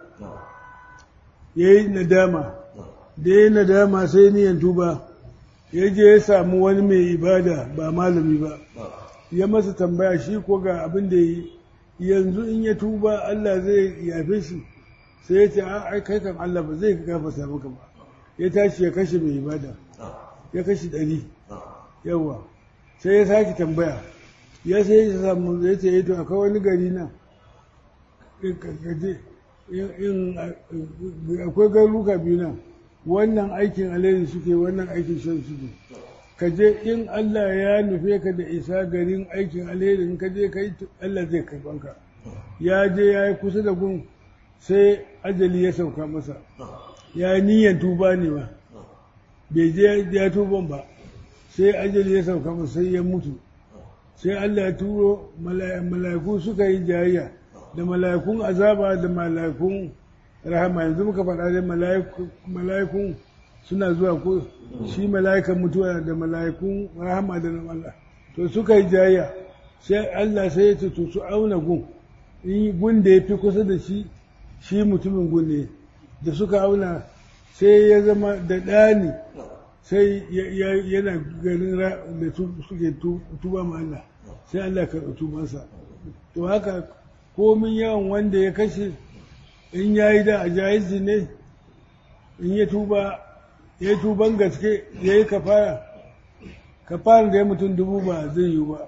[SPEAKER 1] ya yi nadama da ya yi nadama sai niyan tuba ya je ya samu wani mai ibada ba malami ba ya masa tambaya shi ko ga abin da yi yanzu in ya tuba Allah zai yafe shi sai ya ce a ai kai kan Allah ba zai gafarta maka ba ya tashi ya kashe mai ibada ya kashe ɗari yawa sai ya sake tambaya ya sai ya samu ya ce to akwai wani gari na in ka- ka je, in- in a- akwai garuka biyu nan wannan aikin alheri suke wannan aikin shan suke ka je in Allah ya nufe ka da isa garin aikin alheri in ka je ka yi Allah zai karban ka ya je ya yi kusa da gun sai ajali ya sauka masa ya yi niyyar tuba ne ba bai je ya tuban ba sai ajali ya sauka masa sai ya mutu sai Allah ya turo mala- mala'iku suka yi jayayya da mala'ikun azaba da mala'ikun rahama yanzu muka faɗa da mala'iku- mala'ikun suna zuwa ko shi mala'ikan mutuwa da mala'ikun rahama da na Allah to suka yi jayayya sai Allah sai ya ce to su auna gun in gun da ya fi kusa da shi shi mutumin gun ne da suka auna sai ya zama da ɗani sai ya- ya- yana ganin ra- da su- suke tu- tuba ma Allah sai Allah ka tubansa to haka komin yawan wanda ya kashe in ya yi da a jayizi ne in ya tuba ya yi tuban gaske ya yi kafara kafara da ya mutum dubu ba zai yi ba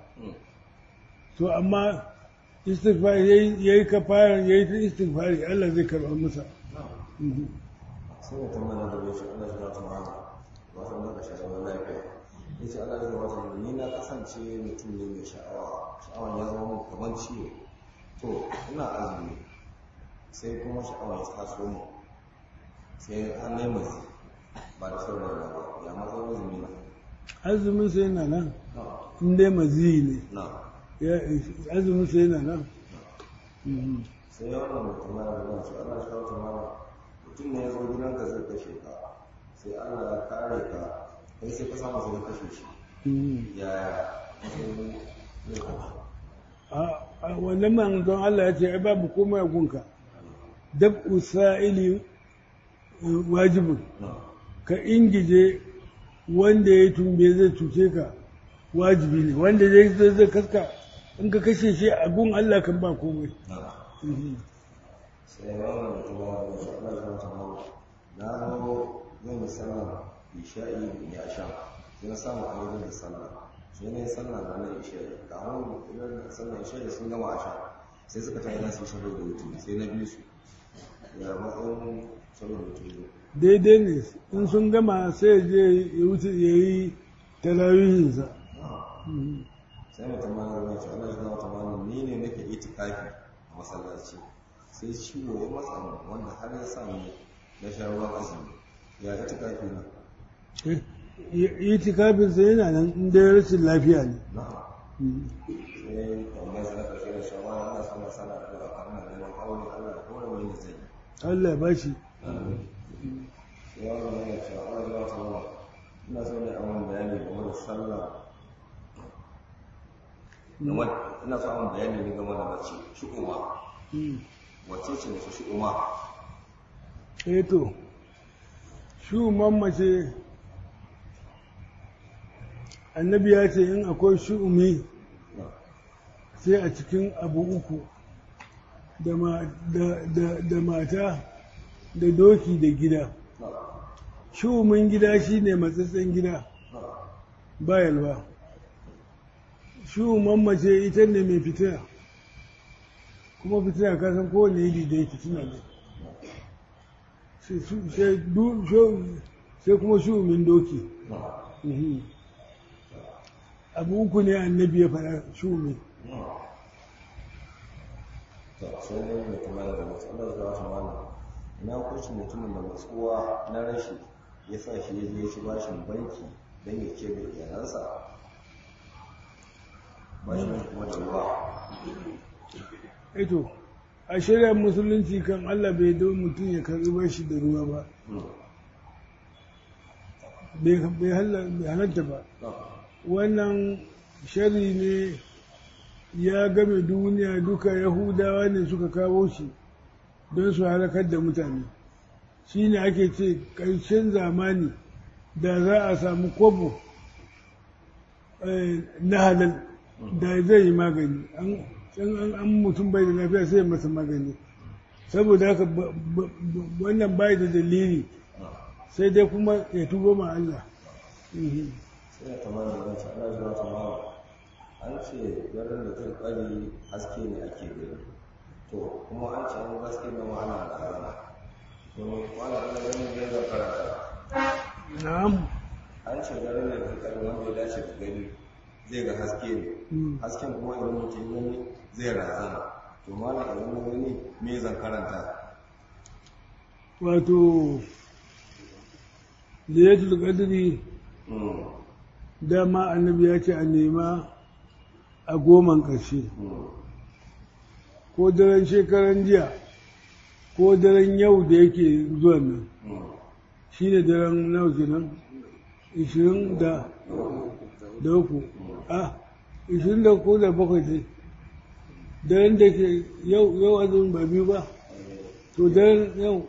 [SPEAKER 1] to amma istighfar ya yi kafara ya yi ta istighfari Allah zai karɓa masa Mhm.
[SPEAKER 3] sai ya tambaya da bai shi Allah ya zata mana wasu da ka sha'awar lafiya ya ce Allah ya zata ni na kasance mutum ne mai sha'awa sha'awan ya zama mun kamar ciwo to ina azumi sai kuma sha'awa ya taso mu sai an nemi ba da sauran ba ya matsayin azumi na
[SPEAKER 1] azumin sai yana nan in dai maziyi ne
[SPEAKER 3] na
[SPEAKER 1] ya azumin sai yana nan Mhm.
[SPEAKER 3] sai ya wannan mutum ya zama shi Allah ya zata mana mutum ne ya zo gidanka zai kashe ka sai Allah ya kare ka kai sai ka samu sai ka kashe shi
[SPEAKER 1] Mhm.
[SPEAKER 3] yaya sai zai kashe
[SPEAKER 1] a a wannan manzon Allah ya ce ai babu komai a gunka dab usa'ili wajibin ka ingije wanda ya tumbe zai cuce ka wajibi ne wanda zai zai zai kaska in ka kashe shi a gun Allah kan ba komai Mhm.
[SPEAKER 3] sai wannan da kuma da shi Allah ya ta mawa na zo zan yi sallar isha'i ya sha sai na samu a wajen da sallah sai na yi sallah da na isha'i ga hannun idan sallar isha'i sun gama a sha sai suka tayi za su yi shabar da wutu sai na biyu su ya matsayin shabar da wutu
[SPEAKER 1] daidai ne in sun gama sai ya je ya wuce ya yi tarawihinsa Mhm.
[SPEAKER 3] sai mutum ma ya ce Allah ya ta mawa ni ne nake itikafi a masallaci sai ciwo ya matsa min wanda har ya sa ni na sha ruwan azumi ya itikafi na
[SPEAKER 1] itikafinsa yana nan inda ya rashin lafiya ne
[SPEAKER 3] na'am
[SPEAKER 1] Mhm.
[SPEAKER 3] sai tambayar sa na ƙarshe da shawara ana son masana da zuwa kan nan neman aure Allah da kore wani da zai yi
[SPEAKER 1] Allah ya bashi
[SPEAKER 3] sai wani yana cewa Allah ya wata mawa ina so ne a wani bayani game da sallah game ina so a wani bayani ne game da mace shi'uma
[SPEAKER 1] Mhm.
[SPEAKER 3] wacce ce mace shi'uma
[SPEAKER 1] eh to shu'uman mace annabi ya ce in akwai shu'umi sai a cikin abu uku da, ma, da, da, da mata da doki da gida shu'umin gida shine matsatsen gida ba yalwa shu'uman mace ita ne mai fitina kuma fitina kasan kowane iri da ya fitina ne sai su- sai du- shu- sai kuma shu'umin doki Mhm. abu uku ne annabi ya faɗa shu'umi
[SPEAKER 3] to sai dai mai kuma da mace Allah ya wata mawa ina hukuncin mutumin da matsuwa na rashi ya sa shi ya je shi bashin banki don ya ce da iyalansa bashin kuma da ruwa
[SPEAKER 1] eto a shari'ar musulunci kan Allah bai don mutum ya karɓi bashi da ruwa ba bai bai halla- bai halatta ba wannan shari ne ya game duniya duka yahudawa ne suka kawo shi don su halakar da mutane shi ne ake ce ƙarshen zamani da za a samu kwabo eh, na halal da zai yi magani an an- an mutum bai da lafiya sai ya masa magani saboda haka ba- ba- ba- wannan bai da dalili sai dai kuma ya tuba ma Allah Mhm.
[SPEAKER 3] sai ya tamar da wancan ana zuwa ta mawa an ce garin da zai kwari haske ne ake gani to kuma an ce an haske na ma'ana da rana domin wani ana ganin zai zai karanta
[SPEAKER 1] na'am
[SPEAKER 3] an ce garin da zai kwari wanda ya dace da gani zai ga haske ne
[SPEAKER 1] Mm.
[SPEAKER 3] hasken kuma idan mutum gani zai razana to malam idan na gani me zan karanta
[SPEAKER 1] wato liyatul qadri
[SPEAKER 3] Mm,
[SPEAKER 1] dama annabi ya ce a nema a goman ƙarshe
[SPEAKER 3] mm,
[SPEAKER 1] ko daren shekaran jiya ko daren yau da yake zuwa nan
[SPEAKER 3] mm.
[SPEAKER 1] shi ne daren nawa kenan ishirin da da uku a ishirin da ko da bakwai dai daren da ke yau yau azumin ba biyu ba to daren yau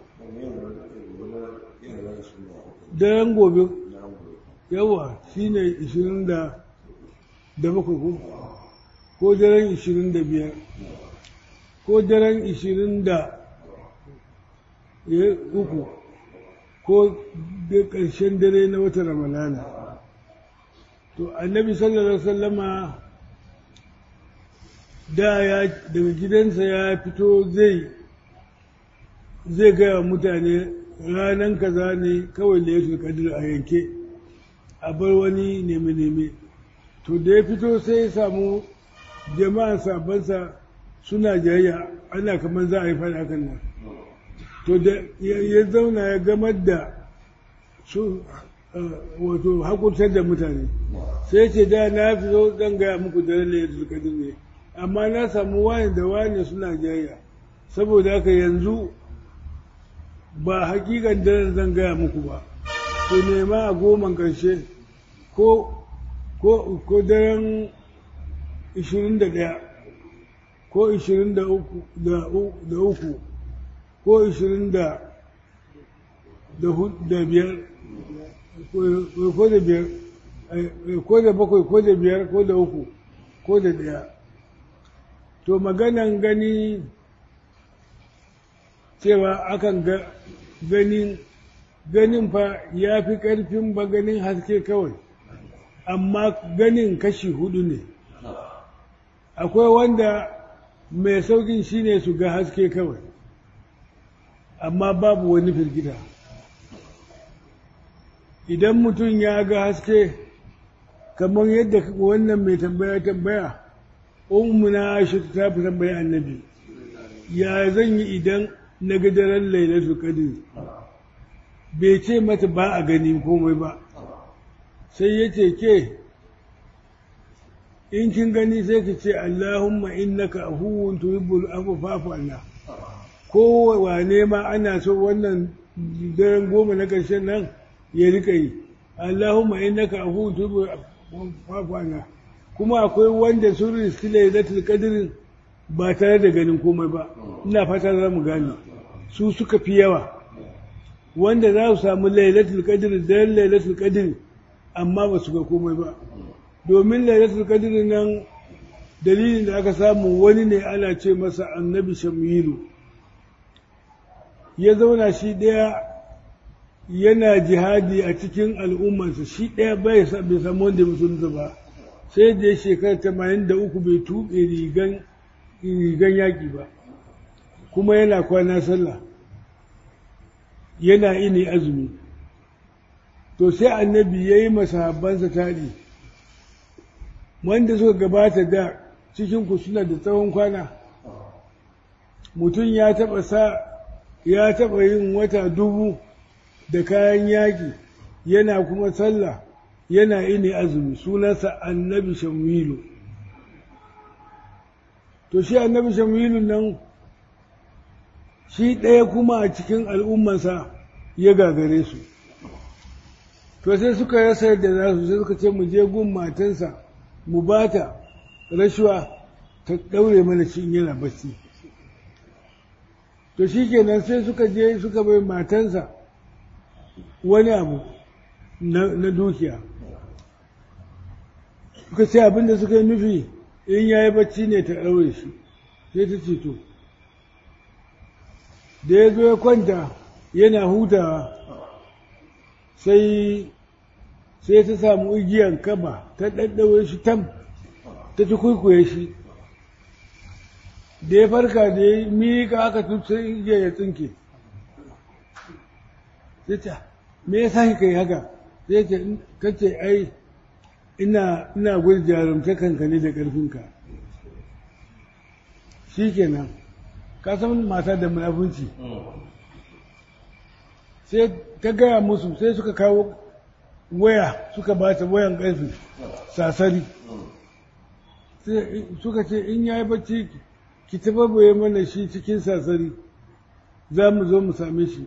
[SPEAKER 1] daren gobe yawa shi ne ishirin da da bakwai ko ko daren ishirin da biyar ko daren ishirin da ya uku ko da ƙarshen dare na wata ramalana to annabi sallallahu alaihi wasallama da ya daga gidansa ya fito zai zai gaya wa mutane ranan kaza ne kawai da ya kadir a yanke a bar wani neme-neme to da ya fito sai ya samu jama'a sabansa suna jayayya ana kamar za a yi fara hakan nan to da ya ya zauna ya gamar da su eh, wato hakurtar da mutane sai ce da na fi zo zan gaya muku da ranar yadda kadir ne amma na samu wani da wani suna jayayya saboda haka yanzu ba hakikan daren zan gaya muku ba ku nema a goman ƙarshe ko ko ko daren 21 ko ishirin da uku da uku ko ishirin da da biyar ko da biyar ko da bakwai ko da biyar ko da uku ko da ɗaya to maganan gani cewa akan ga ganin ganin fa ya fi ƙarfin ba ganin haske kawai amma ganin kashi hudu ne akwai wanda mai saukin shine su ga haske kawai amma babu wani firgita idan mutum ya ga haske kamar yadda wannan mai tambaya tambaya ummuna aisha ta fi tambaya annabi ya zan yi idan na ga daren lailatul qadr bai ce mata ba a gani komai ba sai ya ce ke in kin gani sai ki ce Allahumma innaka afuwun tuhibbul afwa fa'fu anna ko wane ma ana so wannan daren goma na ƙarshen nan ya rika yi Allahumma innaka afuwun tuhibbul fa'fu anna kuma akwai wanda sun riski lailatul qadr ba tare da ganin komai ba ina fata za mu gane su suka fi yawa wanda za su samu lailatul qadr da lailatul qadr amma ba su ga komai ba domin lailatul qadr nan dalilin da aka samu wani ne ana ce masa annabi shamilu ya zauna shi ɗaya yana jihadi a cikin al'ummarsa shi ɗaya bai samu wanda musulunta ba sai da ya shekara tamanin da uku bai tuɓe rigan yaƙi ba kuma yana kwana sallah yana ini azumi to sai annabi ya yi masahabbansa taɗi wanda suka gabata da cikinku suna da tsawon kwana mutum ya taɓa sa ya taɓa yin wata dubu da kayan yaƙi yana kuma sallah yana ini azumi sunansa annabi shamilu to shi annabi shamilu nan shi ɗaya kuma a cikin al'ummansa ya gagare su to sai suka rasa yadda za su sai suka ce mu je gun matansa mu ba ta rashuwa ta ɗaure mana shi yana bacci to shi kenan sai suka je suka bai matansa wani abu na dukiya suka ce abinda suka yi nufi in ya yi bacci ne ta ɗaure shi sai ta ce to da ya zo ya kwanta yana hutawa sai sai ta samu igiyan kaba ta ɗaɗɗaure shi tam ta ci kwaikwaye shi da ya farka da ya miƙa aka tutsun igiyar ya tsinke sai ta me ya sa kai haka sai ce kace ai ina ina gwada jarumtakanka ne da ƙarfinka shi kenan ka san mata da munafunci sai ta gaya musu sai suka kawo waya suka ba ta wayan ƙarfi sasari sai suka ce in ya yi bacci ki tababaye mana shi cikin sasari za mu zo mu same shi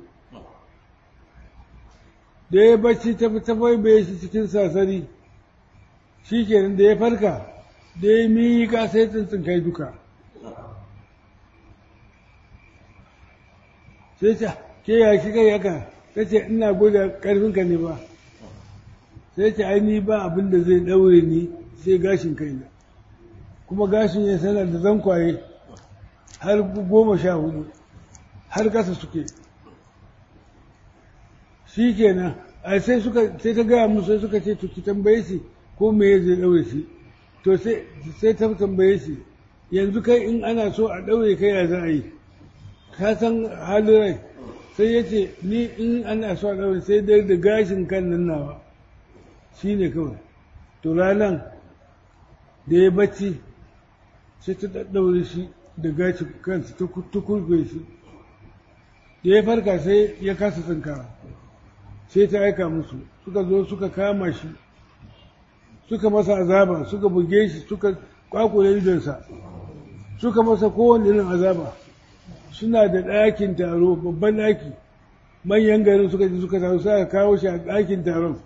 [SPEAKER 1] da ya bacci ta tabbaye shi cikin sasari shi kenan da ya farka da ya miƙa sai tsintsin kai duka sai ta ke ya shi kai haka ta ce ina gwada ƙarfinka ne ba sai ce ai ni ba abin da zai ɗaure ni sai gashin kaina kuma gashin ya sana da zankwaye har goma sha hudu har kasa suke shi kenan a sai suka sai ta gaya musu sai suka ce to ki tambaye shi ko me zai ɗaure shi to sai ta tambaye shi yanzu kai in ana so a ɗaure kai ya za a yi ka san halin rai sai ya ce ni in ana so a ɗaure sai dai da gashin kan nan nawa shi ne kawai to ranan da ya bacci sai ta ɗaɗɗaure shi da gashin kansa ta kurkure shi da ya farka sai ya kasa tsinkawa sai ta aika musu suka zo suka kama shi suka masa azaba suka buge shi suka kwakule idonsa suka masa kowane irin azaba suna da ɗakin taro babban ɗaki manyan garin suka ji suka taru suka kawo shi a ɗakin taron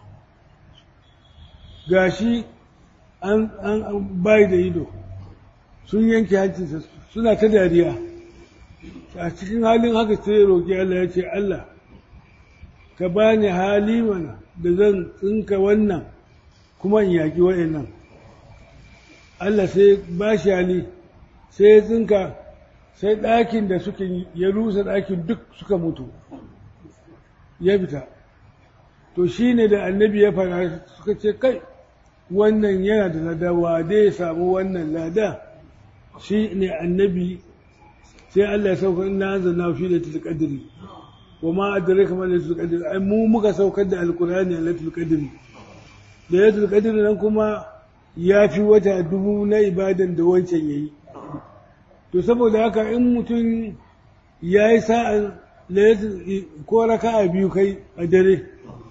[SPEAKER 1] gashi an an bai da ido sun yanke hancinsa suna ta dariya a cikin halin haka sai ya roƙi Allah ya ce Allah ka bani hali mana da zan tsinka wannan kuma in yaƙi wa'annan Allah sai ba shi hali sai ya tsinka sai ɗakin da suka ya rusa ɗakin duk suka mutu ya fita to shi ne da annabi ya fara suka ce kai wannan yana da lada wa dai samu wannan lada shi ne annabi sai Allah ya sauka ina zanna fi da tilqadri wa ma adraka ma lailatul qadr ai mu muka saukar da alqur'ani a lailatul qadr lailatul qadr nan kuma ya fi wata dubu na ibadan da wancan yayi to saboda haka in mutum ya yi sa'an ko raka'a biyu kai a dare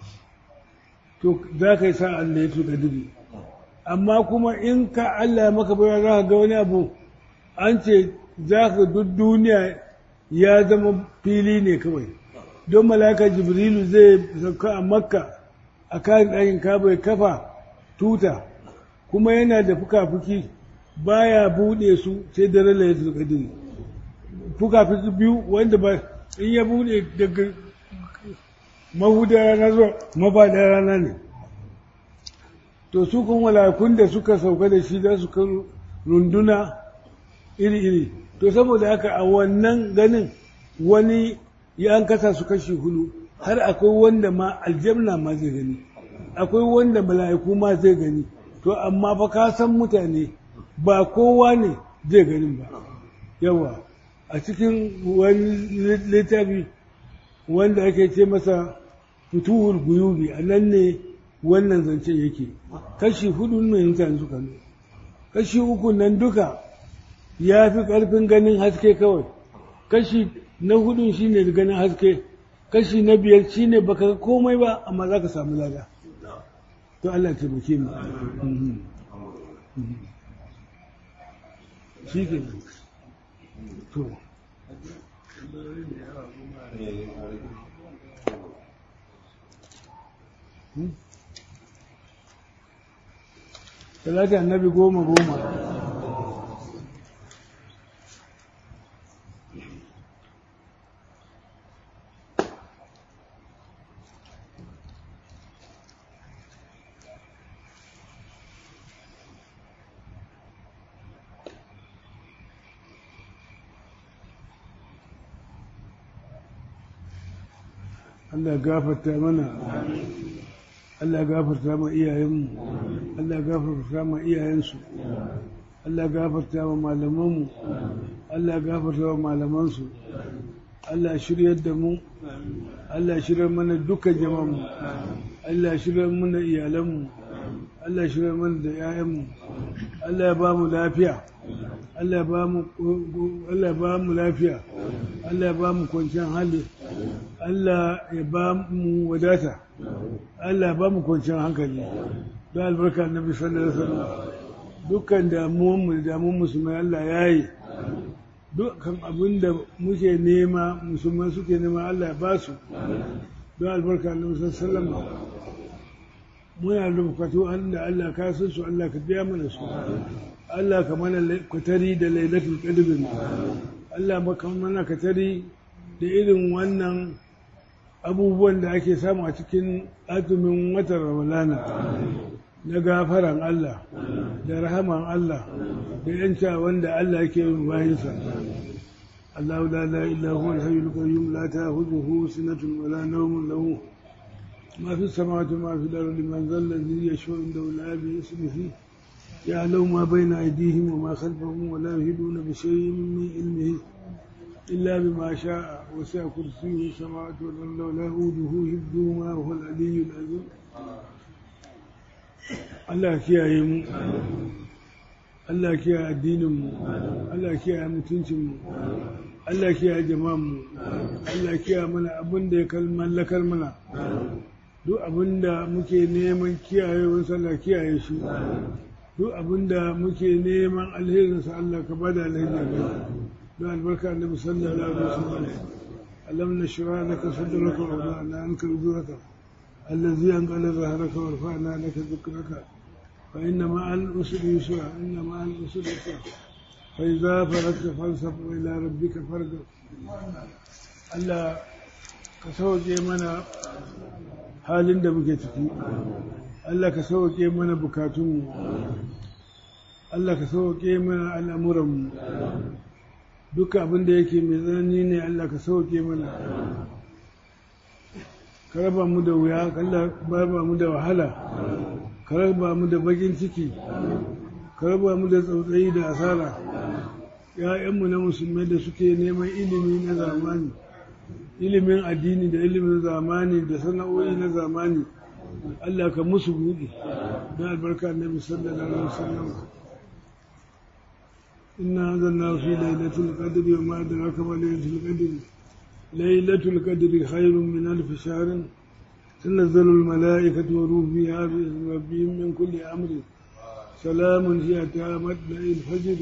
[SPEAKER 1] to za ka yi sa'an lailatul qadr amma kuma in ka Allah ya maka bayar za ka ga wani abu an ce za ka duk duniya ya zama fili ne kawai don malaka jibrilu zai sauka a makka a kan ɗakin kaba ya kafa tuta kuma yana da fuka-fuki baya buɗe su sai dare lailatul qadr fuka-fuki biyu wanda ba in ya buɗe daga mahudar rana zuwa mafaɗar rana ne to su kun malakun da suka sauka da shi za su kan runduna iri-iri to saboda haka a wannan ganin wani ya an kasa su kashi hudu har akwai wanda ma aljamna ma zai gani akwai wanda mala'iku ma zai gani to amma fa ka san mutane ba kowa ne zai ganin ba yawa a cikin wani littafi wanda ake ce masa fituhul guyubi a nan ne wannan zancen yake kashi hudu ne mutane suka nuna kashi uku nan duka ya fi ƙarfin ganin haske kawai kashi na hudun shi ne ganin haske kashi na biyar shi ne baka komai ba amma za ka samu lada to Allah taimake mu shi ke to talata annabi goma goma Allah gafarta mana Allah gafarta ma iyayenmu Allah gafarta ma iyayensu Allah gafarta ma malamanmu Allah gafarta ma malamansu Allah shiryar da mu Allah shiryar mana dukkan jama'mu Allah shiryar mana iyalanmu Allah shiryar mana da 'ya'yanmu Allah ya ba mu lafiya Allah ba mu Allah ba mu lafiya Allah ya ba mu kwanciyar hali Allah ya ba mu wadata Allah ba mu kwanciyar hankali don albarka annabi sallallahu alaihi wasallam dukkan damuwan mu da damuwan musulmai Allah ya yi dukkan abin da muke nema musulmai suke nema Allah ya ba su don albarka annabi sallallahu alaihi wasallam muna da bukatu da Allah ka san su Allah ka biya mana su Allah ka mana kwatari da lailatul qadr Allah maka mana katari da irin wannan abubuwan da ake samu a cikin azumin watan ramadana na gafaran Allah da rahaman Allah da yanca wanda Allah yake yin bayansa Allah la la illa huwa al-hayyul qayyum la ta'khudhuhu sinatun wa la nawmun lahu ما في السماوات وما في الأرض من ذا الذي يشفع عنده إلا باسمه يعلم ما بين أيديهم وما خلفهم ولا يهدون بشيء من علمه إلا بما شاء وسع كرسيه السماوات والأرض ولا يؤوده حفظهما وهو العلي العظيم Allah kiyaye mu Allah kiyaye addinin mu Allah kiyaye mutuncin mu Allah kiyaye jama'an mu Allah kiyaye mana abin da ya mallakar mana duk abin da muke neman kiyaye sallah kiyaye shi duk abin da muke neman alherinsa Allah ka bada alherin da البركة النبي صلى الله عليه وسلم ألم نشرع لك صدرك ووضعنا عنك وزرك الذي أنقل ظهرك ورفعنا لك ذكرك فإن مع العسر يسرا إن مع العسر يسرا فإذا فرغت فانصب إلى ربك فارغب Allah ka sauke mana halin da muke ciki Allah ka sauke mana bukatunmu Allah ka sauke mana al'amuranmu duka abin da yake mai tsanani ne Allah ka sauke mana ka raba mu da wuya ka raba mu da wahala ka raba mu da bakin ciki ka raba mu da tsautsayi da asara ‘ya'yanmu na musulmai da suke neman ilimi na zamani ilimin addini da ilimin zamani da sana'o'i na zamani Allah ka musu buɗe don albarka annabi sallallahu alaihi wasallam inna zanna fi lailatul qadri wa ma adraka ma lailatul qadri lailatul qadri khairun min alf shahr تنزل الملائكة والروح فيها بإذن ربهم من كل أمر سلام هي مطلع الفجر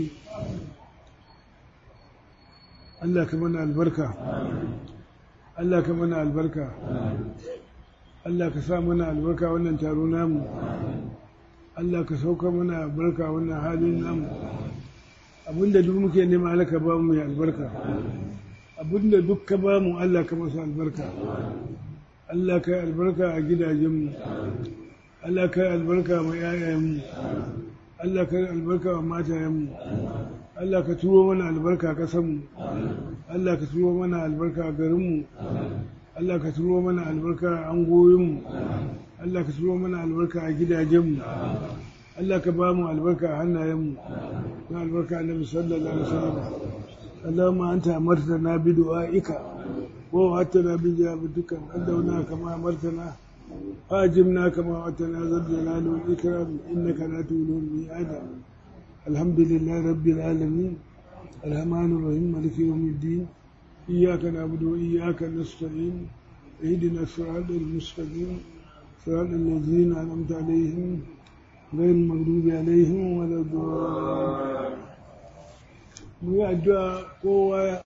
[SPEAKER 1] الله كمان البركة الله كمان البركة Allah ka sa mana albarka wannan taro namu Allah ka sauka mana albarka wannan halin namu abinda duk muke nema Allah ka ba mu mai albarka abinda duk ka ba mu Allah ka masa albarka Allah ka yi albarka a gidajenmu Allah ka yi albarka ma yayayenmu Allah ka yi albarka wa matayenmu Allah ka turo mana albarka a ƙasanmu Allah ka turo mana albarka a garinmu Allah ka turo mana albarka a angoyinmu Allah ka turo mana albarka a gidajenmu Allah ka ba mu albarka a hannayenmu na albarka annabi sallallahu alaihi wasallam Allahumma anta amartana bi du'aika wa wa'adtana bi ijabatika adawna kama amartana فاجبنا كما وعدتنا ذا الجلال والإكرام إنك لا تولو الميعاد الحمد لله رب العالمين الرحمن الرحيم مالك يوم الدين إياك نعبد وإياك نستعين اهدنا الصراط المستقيم صراط الذين أنعمت عليهم غير المغضوب عليهم ولا الضالين mu yi addu'a kowa